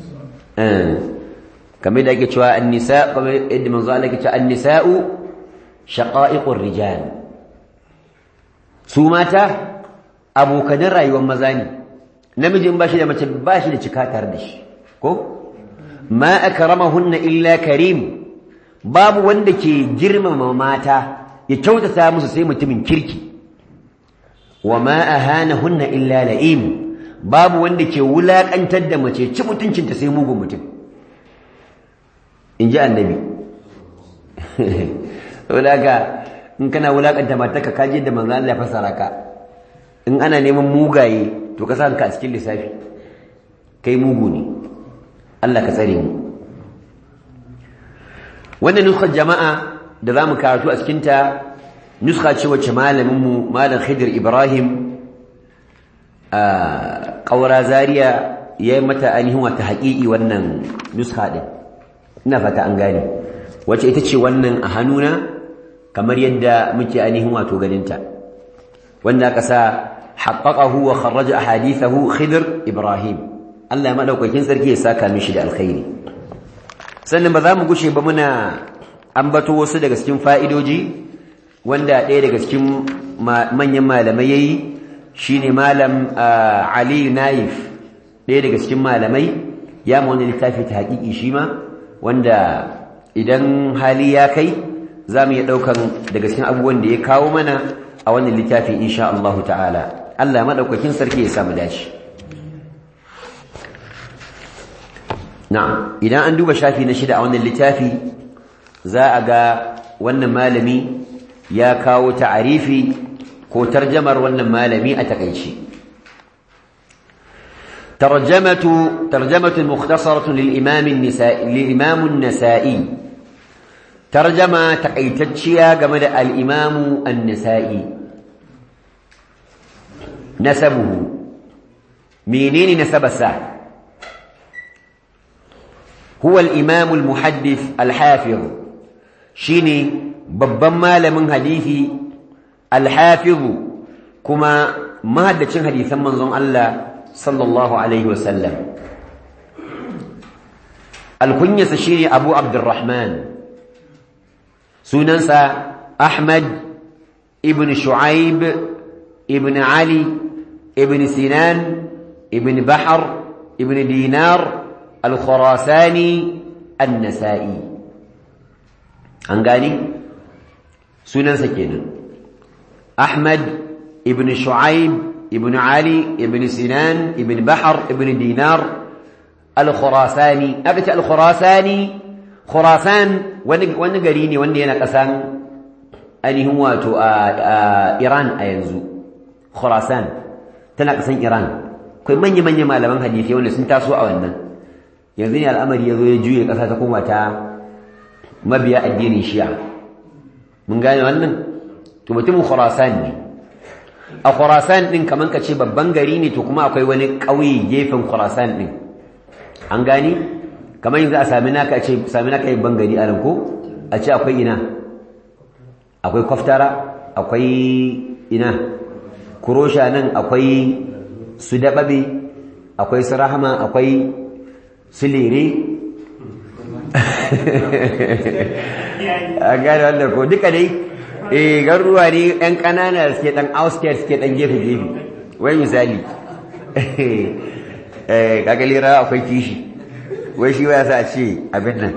[SPEAKER 1] kamar da ake cewa an-nisa kamar yadda manzo Allah yake cewa an-nisa'u shaqa'iqur rijal su mata abokanin rayuwar maza ne namijin bashi da mace bashi da cika tare da shi ko ma akramahunna illa karim babu wanda ke girmama mata ya kyautata musu sai mutumin kirki wa ma ahanahunna illa la'im babu wanda ke wulakantar da mace ci mutuncinta sai mugun mutum in ji annabi wadaka in kana wulakanta matarka kaji da manzo Allah ya fasara ka in ana neman mugaye to ka sa ka a cikin lissafi kai mugu ne Allah ka tsare mu wannan nuskar jama'a da zamu karatu a cikin ta nuska ce wacce malamin mu malam Khidir Ibrahim a Kaura Zaria yayi mata ainihin wata haƙiƙi wannan nuska din ina fata an gane wacce ita ce wannan a hannuna kamar yadda muke ainihin wato ganinta wanda aka sa haqqaqahu wa kharraja ahadithahu Khidir Ibrahim Allah ya madaukakin sarki ya saka mishi da alkhairi sannan ba za mu gushe ba muna ambato wasu daga cikin fa'idoji wanda ɗaya daga cikin manyan malamai yayi shine malam Ali Naif ɗaya daga cikin malamai ya mu wani littafi ta haƙiƙi shi ma wanda idan hali ya kai za mu iya ɗaukan daga cikin abubuwan da ya kawo mana a wannan littafi insha Allah ta'ala Allah madaukakin sarki ya samu dace na'am idan an duba shafi na shida a wannan littafi za a ga wannan malami ya kawo ta'arifi ko tarjamar wannan malami a takaici tarjamatu tarjamatu mukhtasaratu lil imam an-nisa'i lil imam an-nasa'i tarjama takaitacciya game da al-imam an-nasa'i nasabuhu menene nasabarsa هو الإمام المحدث الحافظ شيني babban malamin hadisi alhafizu kuma mahaddacin hadisan manzon Allah sallallahu alaihi wasallam alkunyasa shine Abu Abdurrahman sunansa Ahmad ibn Shu'aib ibn Ali ibn Sinan ibn Bahr ibn Dinar al-Khurasani an-Nasa'i an gani sunansa kenan Ahmad ibn Shu'aib ibn Ali ibn Sinan ibn Bahr ibn Dinar al-Khurasani aka ce al-Khurasani Khurasan wani wani gari ne wanda yana kasan ainihin wato a Iran a yanzu Khurasan tana kasan Iran akwai manya-manya malaman hadisi wanda sun taso a wannan yanzu ne al'amari ya zo ya juye ƙasa ta koma ta mabiya addinin shi'a mun gane wannan to mutumin khurasan ne a khurasan din kaman ka ce babban gari ne to kuma akwai wani ƙauye gefen khurasan din an gani kamar yanzu a sami naka ce sami naka babban gari a ko a ce akwai ina akwai kwaftara akwai ina kurosha nan akwai su daɓaɓe akwai su rahama akwai su lere a gane wanda ko duka dai eh garuruwa ne ɗan ƙanana suke ɗan outskirts suke ɗan gefe-gefe wai misali eh kagalira akwai kishi wai shi ya sa ce abin nan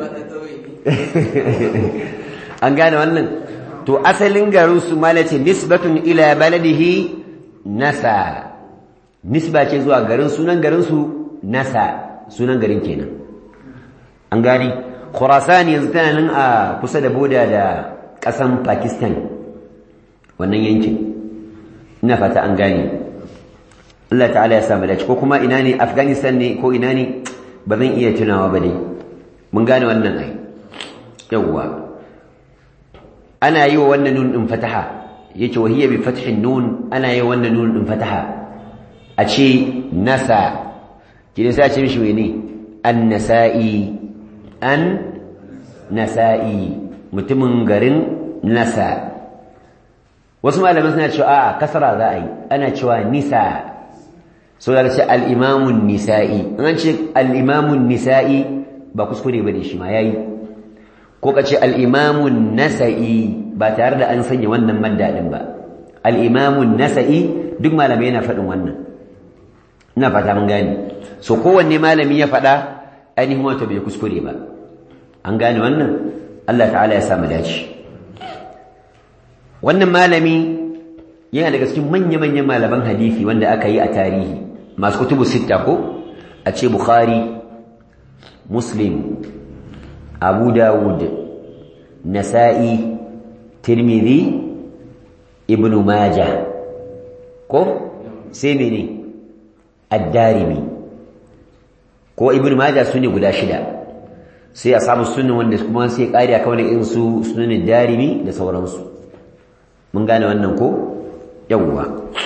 [SPEAKER 1] an gane wannan to asalin garin su malace nisbatun ila baladihi nasa nisba ce zuwa garin sunan garin su nasa sunan garin kenan an gani khurasan yanzu tana nan a kusa da boda da kasan pakistan wannan yankin ina fata an gani Allah ta'ala ya samu dace ko kuma ina ne afghanistan ne ko ina ne ba zan iya tunawa ba ne mun gane wannan ai yawwa ana yi wa wannan nun din fataha yace wa hiya bi fathin nun ana yi wa wannan nun din fataha a ce nasa kine sai a ce mishi mene an-nasa'i an nasa'i mutumin garin nasa wasu malaman suna cewa a kasara za a yi ana cewa nisa so da ce al-imamun nisa'i an ce al-imamun nisa'i ba kuskure bane shi ma yayi ko ka ce al-imamun nasa'i ba tare da an sanya wannan madda din ba al-imamun nasa'i duk malamai yana faɗin wannan ina fata mun gane so kowanne malami ya faɗa ainihin wato bai kuskure ba an gane wannan Allah ta'ala ya samu dace wannan malami yana daga cikin manya-manyan malaman hadisi wanda aka yi a tarihi masu kutubu sitta ko a ce bukhari muslim abu dawud nasa'i tirmidhi ibnu majah ko sai mene ad-darimi ko ibnu majah sune guda shida sai a samu sunan wanda kuma sai kari akan wani irin su sunan darimi da sauransu mun gane wannan ko yawwa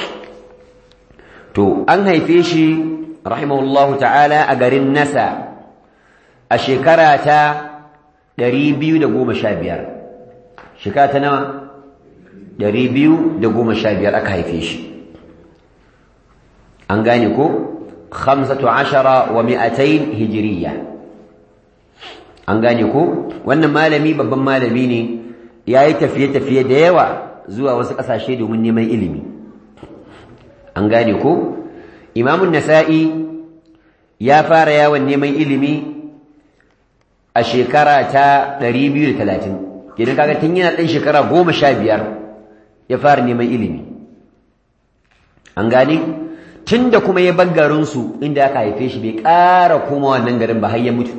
[SPEAKER 1] to an haife shi rahimahullahu ta'ala a garin nasa a shekara ta 215 shekara ta nawa 215 aka haife shi an gane ko 15 wa 200 hijriya an gane ko wannan malami babban malami ne yayi tafiye-tafiye da yawa zuwa wasu ƙasashe domin neman ilimi an gane ko imamun nasa'i ya fara yawon neman ilimi a shekara ta 230 gidan kaga tun yana ɗan shekara 15 ya fara neman ilimi an gane tun da kuma ya garinsu inda aka haife shi bai ƙara koma wannan garin ba har ya mutu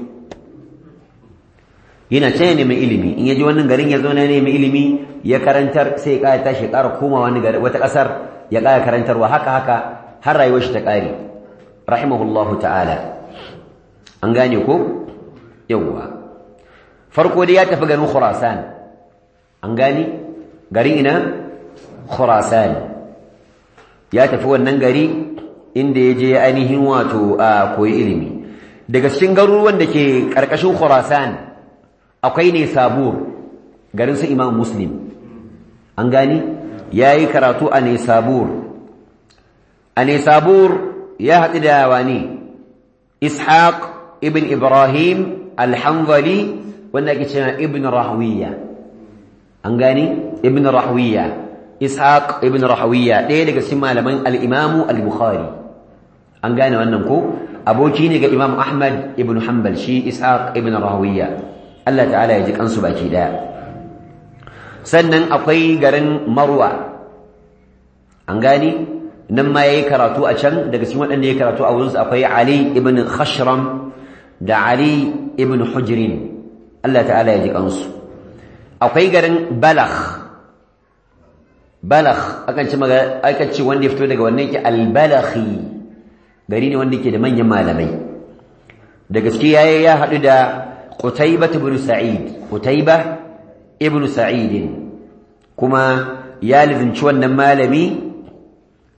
[SPEAKER 1] yana can neman ilimi in ya ji wannan garin ya zauna neman ilimi ya karantar sai ya ƙara tashi ya ƙara koma wani gari wata ƙasar ya ƙara karantarwa haka haka har rayuwar shi ta ƙare rahimahullahu ta'ala an gane ko yawwa farko dai ya tafi garin khurasan an gane garin ina khurasan ya tafi wannan gari inda ya je ainihin wato a koyi ilimi daga cikin garuruwan da ke ƙarƙashin khurasan akwai ne sabur garin su imam muslim an gani ya yi karatu a ne sabur a ne sabur ya haɗu da wani ishaq ibn ibrahim alhanzali wanda ake cewa ibn rahawiyya an gani ibn rahawiyya ishaq ibn rahawiyya ɗaya daga cikin malaman al-imamu al-bukhari an gane wannan ko aboki ne ga imam ahmad ibn hanbal shi ishaq ibn rahawiyya Allah ta'ala ya ji kansu baki daya sannan akwai garin marwa an gani nan ma yayi karatu a can daga cikin waɗanda yayi karatu a wurinsu akwai ali ibn khashram da ali ibn hujrin Allah ta'ala ya ji kansu akwai garin balagh balagh akan ce akan ce wanda ya fito daga wannan yake al-balaghi gari ne wanda yake da manyan malamai da gaske yayi ya haɗu da Qutaybah ibn Sa'id Qutaybah ibn Sa'id kuma ya lizinci wannan malami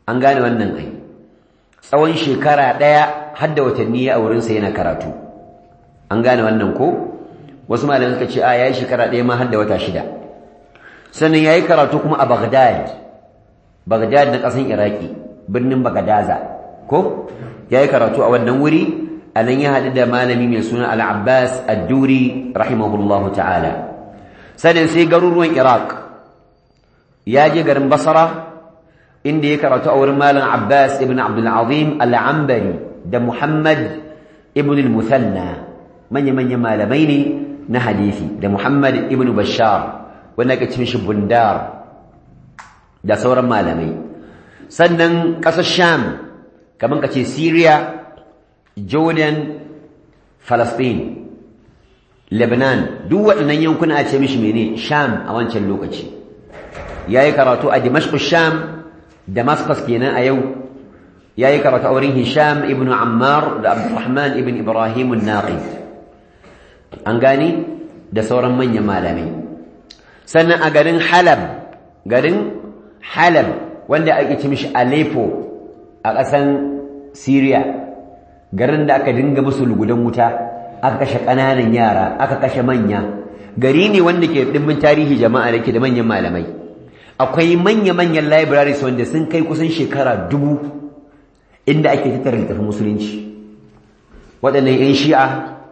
[SPEAKER 1] an gane wannan ai tsawon shekara ɗaya har da watanni a wurinsa yana karatu an gane wannan ko wasu malamai suka ce a yayi shekara ɗaya ma har da wata shida sannan yayi karatu kuma a Baghdad Baghdad na ƙasar Iraki birnin Bagadaza ko yayi karatu a wannan wuri anan ya haɗu da malami mai suna Al-Abbas Ad-Duri rahimahullahu ta'ala sannan sai garuruwan Iraq ya je garin Basra inda ya karatu a wurin malam Abbas ibn Abdul Azim Al-Ambari da Muhammad ibn al-Muthanna manya-manyan malamai ne na hadisi da Muhammad ibn Bashar wanda ake cin shi Bundar da sauran malamai sannan ƙasar Sham kamar kace Syria Jordan Palestine Lebanon duk waɗannan yankuna a ce mishi mene Sham a wancan lokaci yayi karatu a Dimashq Sham Damascus kenan a yau yayi karatu a wurin Hisham ibn Ammar da Abdurrahman ibn Ibrahim an-Naqid an gani da sauran manyan malamai sannan a garin Halab garin Halab wanda ake ce mishi Aleppo a ƙasan Syria garin da aka dinga musu lugudan wuta aka kashe ƙananan yara aka kashe manya gari ne wanda ke dimbin tarihi jama'a da ke da manyan malamai akwai manya-manyan libraries wanda sun kai kusan shekara dubu inda ake tattara littafin musulunci waɗannan 'yan shi'a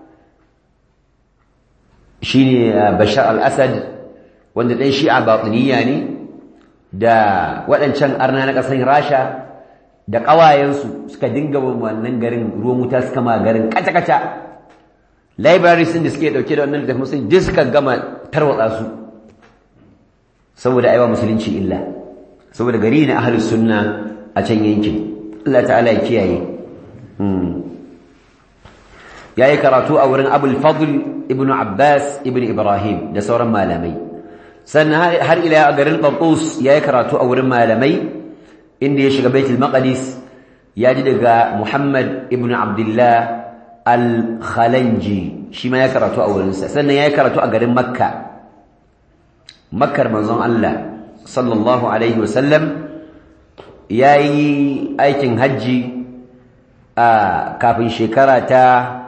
[SPEAKER 1] shi ne bashar al-assad wanda ɗan shi'a baƙuniya ne da waɗancan arna na ƙasar rasha da ƙawayensu suka dinga wannan garin ruwan wuta suka ma garin kata-kata libraries da suke ɗauke da wannan littafin musulunci duk suka gama tarwatsa su saboda aiwa musulunci illa saboda gari na ahlus sunna a can yankin Allah ta'ala ya kiyaye yayi karatu a wurin Abul Fadl ibn Abbas ibn Ibrahim da sauran malamai sannan har ila a garin Tartus yayi karatu a wurin malamai inda ya shiga Baitul Maqdis ya ji daga Muhammad ibn Abdullah al-Khalanji shi ma ya karatu a wurinsa sannan yayi karatu a garin Makka makkar manzon Allah sallallahu alaihi wasallam yayi aikin hajji a kafin shekara ta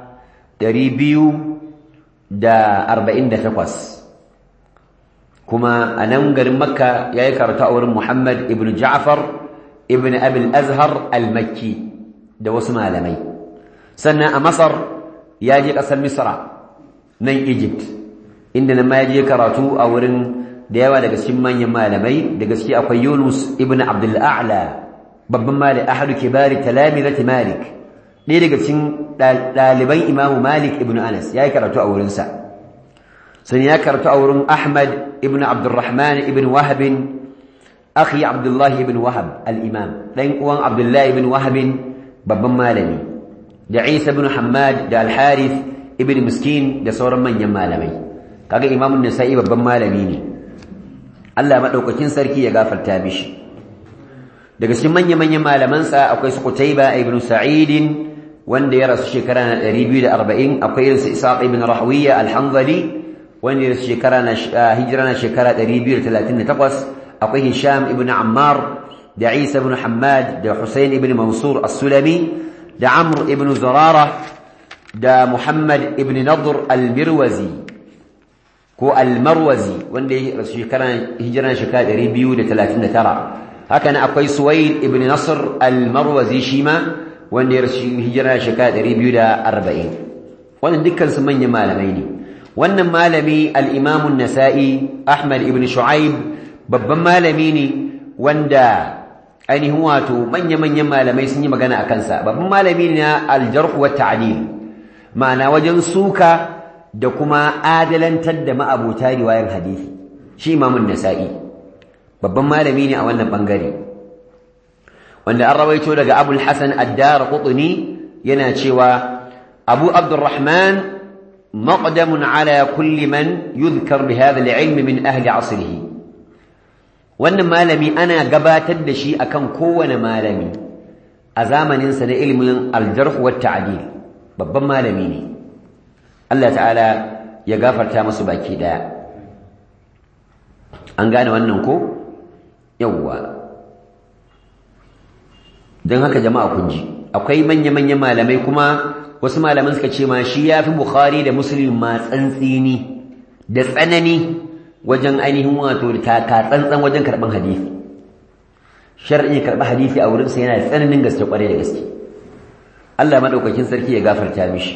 [SPEAKER 1] 248 kuma a nan garin makka yayi karatu a wurin Muhammad ibn Ja'far ibn Abi al-Azhar al-Makki da wasu malamai sannan a Masar ya je ƙasar Misra nan Egypt inda nan ma ya je karatu a wurin da yawa daga cikin manyan malamai da gaske akwai Yunus ibn Abdul A'la babban malami ahadu kibari talamizati Malik ɗaya daga cikin ɗaliban Imam Malik ibn Anas yayi karatu a wurin sa sun ya karatu a wurin Ahmad ibn Abdurrahman ibn Wahab akhi Abdullah ibn Wahab al-Imam dan uwan Abdullah ibn Wahab babban malami da Isa ibn Hammad da Al-Harith ibn Miskin da sauran manyan malamai kaga Imam An-Nasa'i babban malami ne Allah maɗaukakin sarki ya gafarta mishi daga cikin manya-manyan malamansa akwai su Qutayba ibn Sa'id wanda ya rasu shekara na 240 akwai irin su Isaq ibn Rahwiya al-Hanzali wanda ya rasu shekara na hijira na shekara 238 akwai Hisham ibn Ammar da Isa ibn Hammad da Husayn ibn Mansur as-Sulami da Amr ibn Zarara da Muhammad ibn Nadr al-Mirwazi ko almarwazi wanda ya rasu shekara hijira shekara 239 haka nan akwai suwaid ibn nasr almarwazi shi ma wanda ya rasu hijira shekara 240 wannan dukkan su manyan malamai ne wannan malami al-imam an-nasa'i ahmad ibn shu'aib babban malami ne wanda ainihin wato manya-manyan malamai sun yi magana a kansa babban malami ne na al-jarh wa ta'dil ma'ana wajen suka da kuma adalantar da ma'abota riwayar hadisi shi imamun nasa'i babban malami ne a wannan bangare wanda an rawaito daga abul hasan addar qutni yana cewa abu abdurrahman maqdamun ala kulli man yuzkar bi hadha al-ilm min ahli asrihi wannan malami ana gabatar da shi akan kowane malami a zamanin sa na ilmin al-jarh wa ta'dil babban malami ne Allah ta'ala ya gafarta musu baki daya an gane wannan ko yawwa don haka jama'a kun ji akwai manya-manyan malamai kuma wasu malaman suka ce ma shi ya fi bukhari da muslim ma tsantsini da tsanani wajen ainihin wato taka tsantsan wajen karɓar hadisi shar'i karɓar hadisi a wurinsa yana da tsananin gaske kwarai da gaske Allah maɗaukakin sarki ya gafarta mishi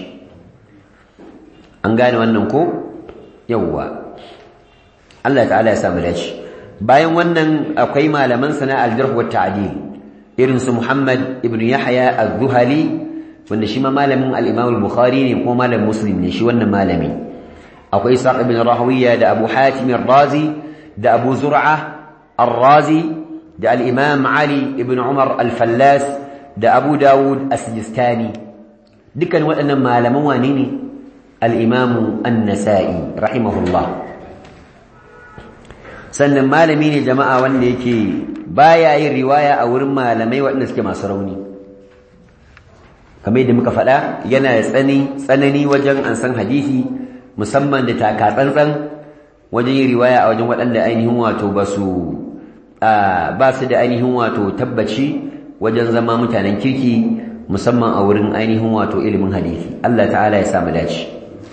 [SPEAKER 1] an gane wannan ko yawwa Allah ta'ala ya samu dace bayan wannan akwai malaman sana al-jarh wa ta'dil irin su Muhammad ibn Yahya az-Zuhali wanda shi ma malamin al-Imam al-Bukhari ne ko malamin Muslim ne shi wannan malami akwai Sa'd ibn Rahawiya da Abu Hatim ar-Razi da Abu Zur'a ar-Razi da al-Imam Ali ibn Umar al-Fallas da Abu Dawud as-Sijistani dukkan waɗannan malaman wane ne al-Imam an-Nasa'i rahimahullah sannan malami ne jama'a wanda yake baya yin riwaya a wurin malamai waɗanda suke masu rauni kamar yadda muka faɗa yana da tsani tsanani wajen an san hadisi musamman da taka tsantsan wajen yin riwaya a wajen waɗanda ainihin wato ba su ba su da ainihin wato tabbaci wajen zama mutanen kirki musamman a wurin ainihin wato ilimin hadisi Allah ta'ala ya samu dace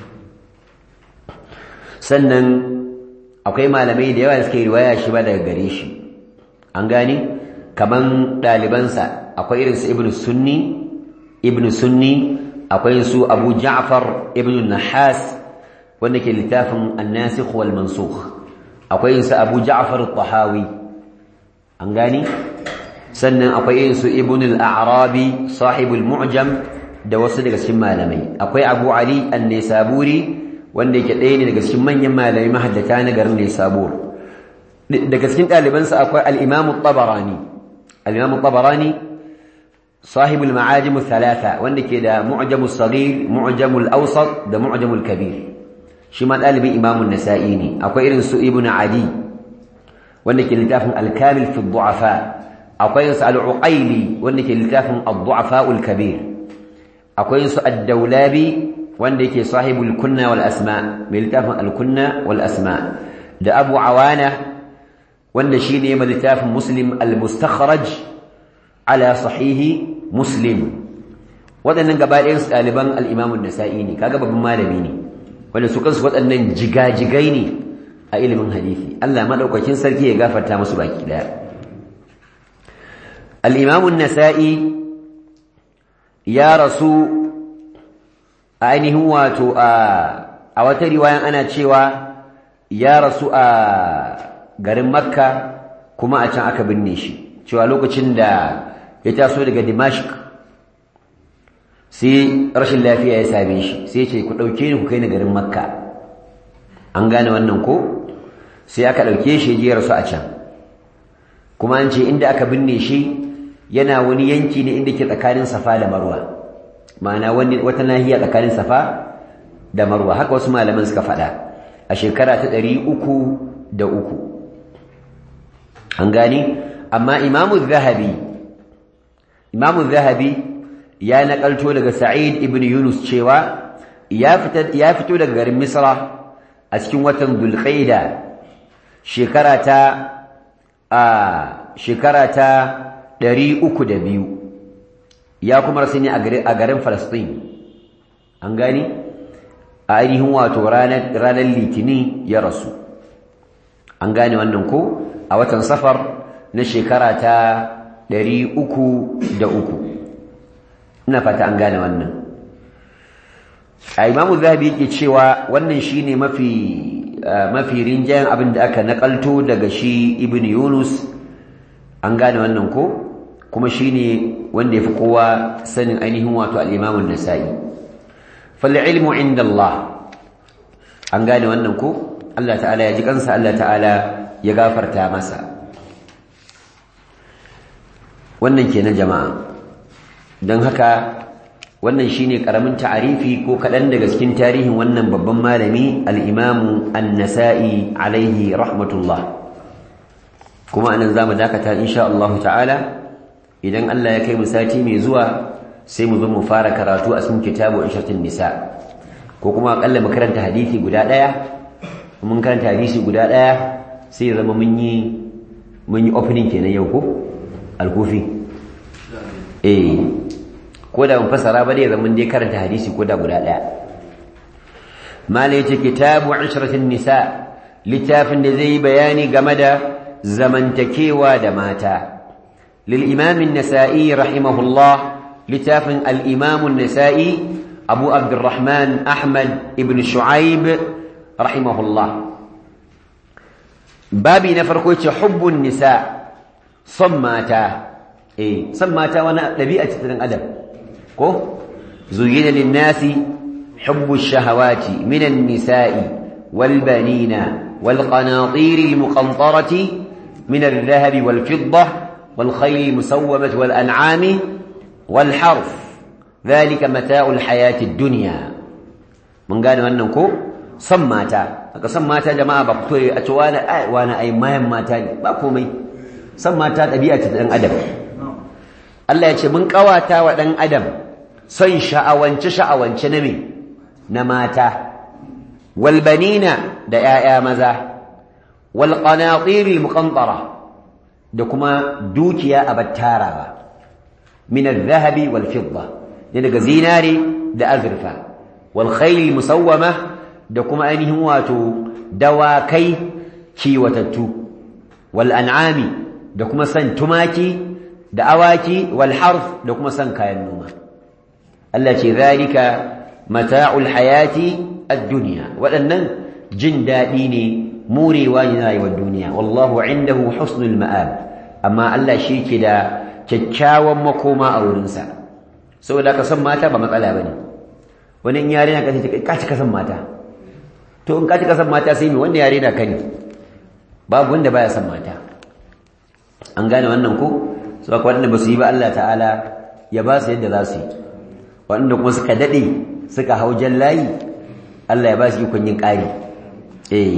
[SPEAKER 1] sannan akwai malamai da yawa da suke riwaya shi ba daga gare shi an gane kaman ɗalibansa akwai irin su ibn sunni ibn sunni akwai su abu ja'far ibn nahas wanda ke littafin annasikh wal mansukh akwai su abu ja'far at-tahawi an gane sannan akwai irin su ibn al-a'rabi sahibul mu'jam da wasu daga cikin malamai akwai abu ali an-nisaburi wanda yake ɗaya ne daga cikin manyan malamai mahaddata na garin Nisabur daga cikin ɗalibansa akwai al-Imam tabarani al-Imam tabarani sahib al-ma'ajim thalatha wanda ke da mu'jam as-saghir mu'jam al-awsat da mu'jam al-kabir shi ma ɗalibin Imam an-Nasa'i ne akwai irin su Ibn Adi wanda ke littafin al-Kamil fi ad-du'afa akwai su al-Uqayli wanda ke littafin ad-du'afa al-kabir akwai su ad-Dawlabi wanda yake sahibul kunna wal asma mai littafin al-kunna wal asma da Abu Awana wanda shine mai littafin Muslim al-mustakhraj ala sahihi Muslim wadannan gaba ɗayan su ɗaliban al-Imam an-Nasa'i ne kaga babban malami ne wanda su kansu waɗannan jigajigai ne a ilimin hadisi Allah madaukakin sarki ya gafarta musu baki daya al-Imam an-Nasa'i ya rasu ainihin wato a wata riwayan ana cewa ya rasu a garin makka kuma a can aka binne shi cewa lokacin da ya taso daga dimashq sai rashin lafiya ya same shi sai ce ku ɗauke ni ku kai ni garin makka an gane wannan ko sai aka ɗauke shi ya rasu a can kuma an ce inda aka binne shi yana wani yanki ne inda ke tsakanin safa da marwa ma'ana wata nahiya tsakanin safa da marwa haka wasu malaman suka faɗa a shekara ta ɗari uku da uku an gani amma imamu zahabi imamu zahabi ya naƙalto daga sa'id ibn yunus cewa ya fito daga garin misra a cikin watan dulƙaida shekara ta a shekara ta ɗari uku da biyu ya kuma rasu ne a garin Falastin an gani a ainihin wato ranar litini ya rasu an gane wannan ko a watan safar na shekara ta ɗari uku da uku ina fata an gane wannan a imamu zahabi yake cewa wannan shine mafi mafi rinjayen abin da aka nakalto daga shi ibn yunus an gane wannan ko kuma shine wanda yafi kowa sanin ainihin wato al-Imam an-Nasa'i fal ilmu inda Allah an gane wannan ko Allah ta'ala ya ji kansa Allah ta'ala ya gafarta masa wannan kenan jama'a don haka wannan shine karamin ta'arifi ko kaɗan daga cikin tarihin wannan babban malami al-Imam an-Nasa'i alaihi rahmatullah kuma anan zamu dakata insha Allah ta'ala idan Allah ya kai mu sati mai zuwa sai mu zo mu fara karatu a cikin kitabu ishatin nisa ko kuma akalla mu karanta hadisi guda daya mun karanta hadisi guda daya sai ya zama mun yi mun yi opening kenan yau ko alkufi eh ko da mun fasara ba dai zaman dai karanta hadisi ko da guda daya mala yace kitabu ishratin nisa littafin da zai bayani game da zamantakewa da mata lil imam an-nasa'i rahimahullah littafin al-imam an-nasa'i abu abdurrahman ahmad ibn shu'aib rahimahullah babi na farko yace hubbun nisa son mata eh son mata wani dabi'a ce ta adam ko zuyina lin-nasi hubbu ash-shahawati min an-nisa'i wal-banina wal-qanatir al-muqantarati min al-dhahab wal-fiddah wal-khayl al-musawwamah wal-an'am wal-harf dhalika mata'u al-hayati ad-dunya mun gane wannan ko son mata aka son mata jama'a ba fito a ce wani ai wani ai mayan mata ne ba komai son mata ɗabi'a ce ta ɗan adam Allah ya ce mun ƙawata wa ɗan adam son sha'awance sha'awance na me na mata wal banina da ƴaƴa maza wal qanatir al muqantara da kuma dukiya a battarawa min al dhahabi wal fidda ne daga zinare da azurfa wal khayl musawwama da kuma ainihin wato dawakai kiwatattu wal an'ami da kuma san tumaki da awaki wal harf da kuma san kayan noma Allah ce zalika mata'ul hayati ad-dunya waɗannan jin daɗi ne murewa ne rayuwar duniya wallahu indahu husnul ma'ab amma Allah shi ke da kyakkyawan makoma a wurinsa saboda ka san mata ba matsala bane wani in yare na kace ka ci ka san mata to in ka ci ka san mata sai me wanda yare na kani babu wanda baya san mata an gane wannan ko su aka waɗanda ba su yi ba Allah ta'ala ya ba su yadda za su yi waɗanda kuma suka daɗe suka hau jan layi Allah ya ba su ikon yin ƙari eh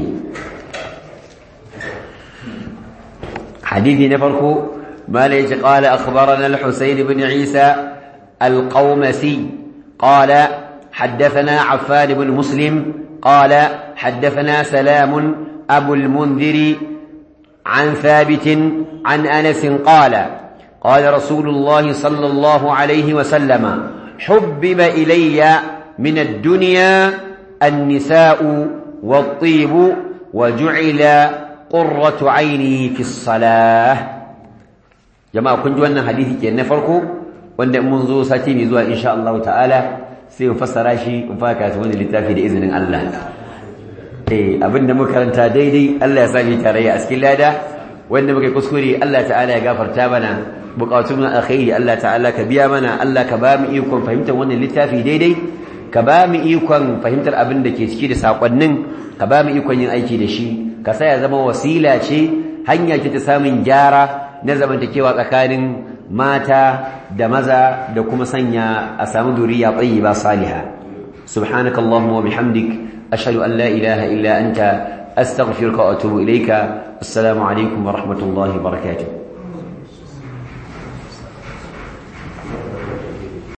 [SPEAKER 1] hadithi na farko mala yace qala akhbarana al-husayn ibn isa al-qawmasi qala حدثنا عفان بن مسلم قال حدثنا سلام أبو المنذر عن ثابت عن أنس قال قال رسول الله صلى الله عليه وسلم حبب إلي من الدنيا النساء والطيب وجعل قرة عيني في الصلاة جماعة كنت وانا حديثي كي نفركو وانا منذ ساتين يزوى إن شاء الله تعالى سيفسر شيء وفاكاتون للتافي بإذن الله eh abinda muka karanta daidai Allah ya sami tarayya a cikin lada wanda muka kuskure Allah ta'ala ya gafarta mana bukatun na alkhairi Allah ta'ala ka biya mana Allah ka ba mu ikon fahimtar wannan littafi daidai ka ba mu ikon fahimtar abin da ke ciki da sakonnin ka ba mu ikon yin aiki da shi ka sa ya zama wasila ce hanya ce ta samun gyara na zamantakewa tsakanin mata da maza da kuma sanya a samu duriya tayyiba salihah subhanakallahumma wa bihamdik أشهد أن لا إله إلا أنت أستغفرك وأتوب إليك السلام عليكم ورحمة الله وبركاته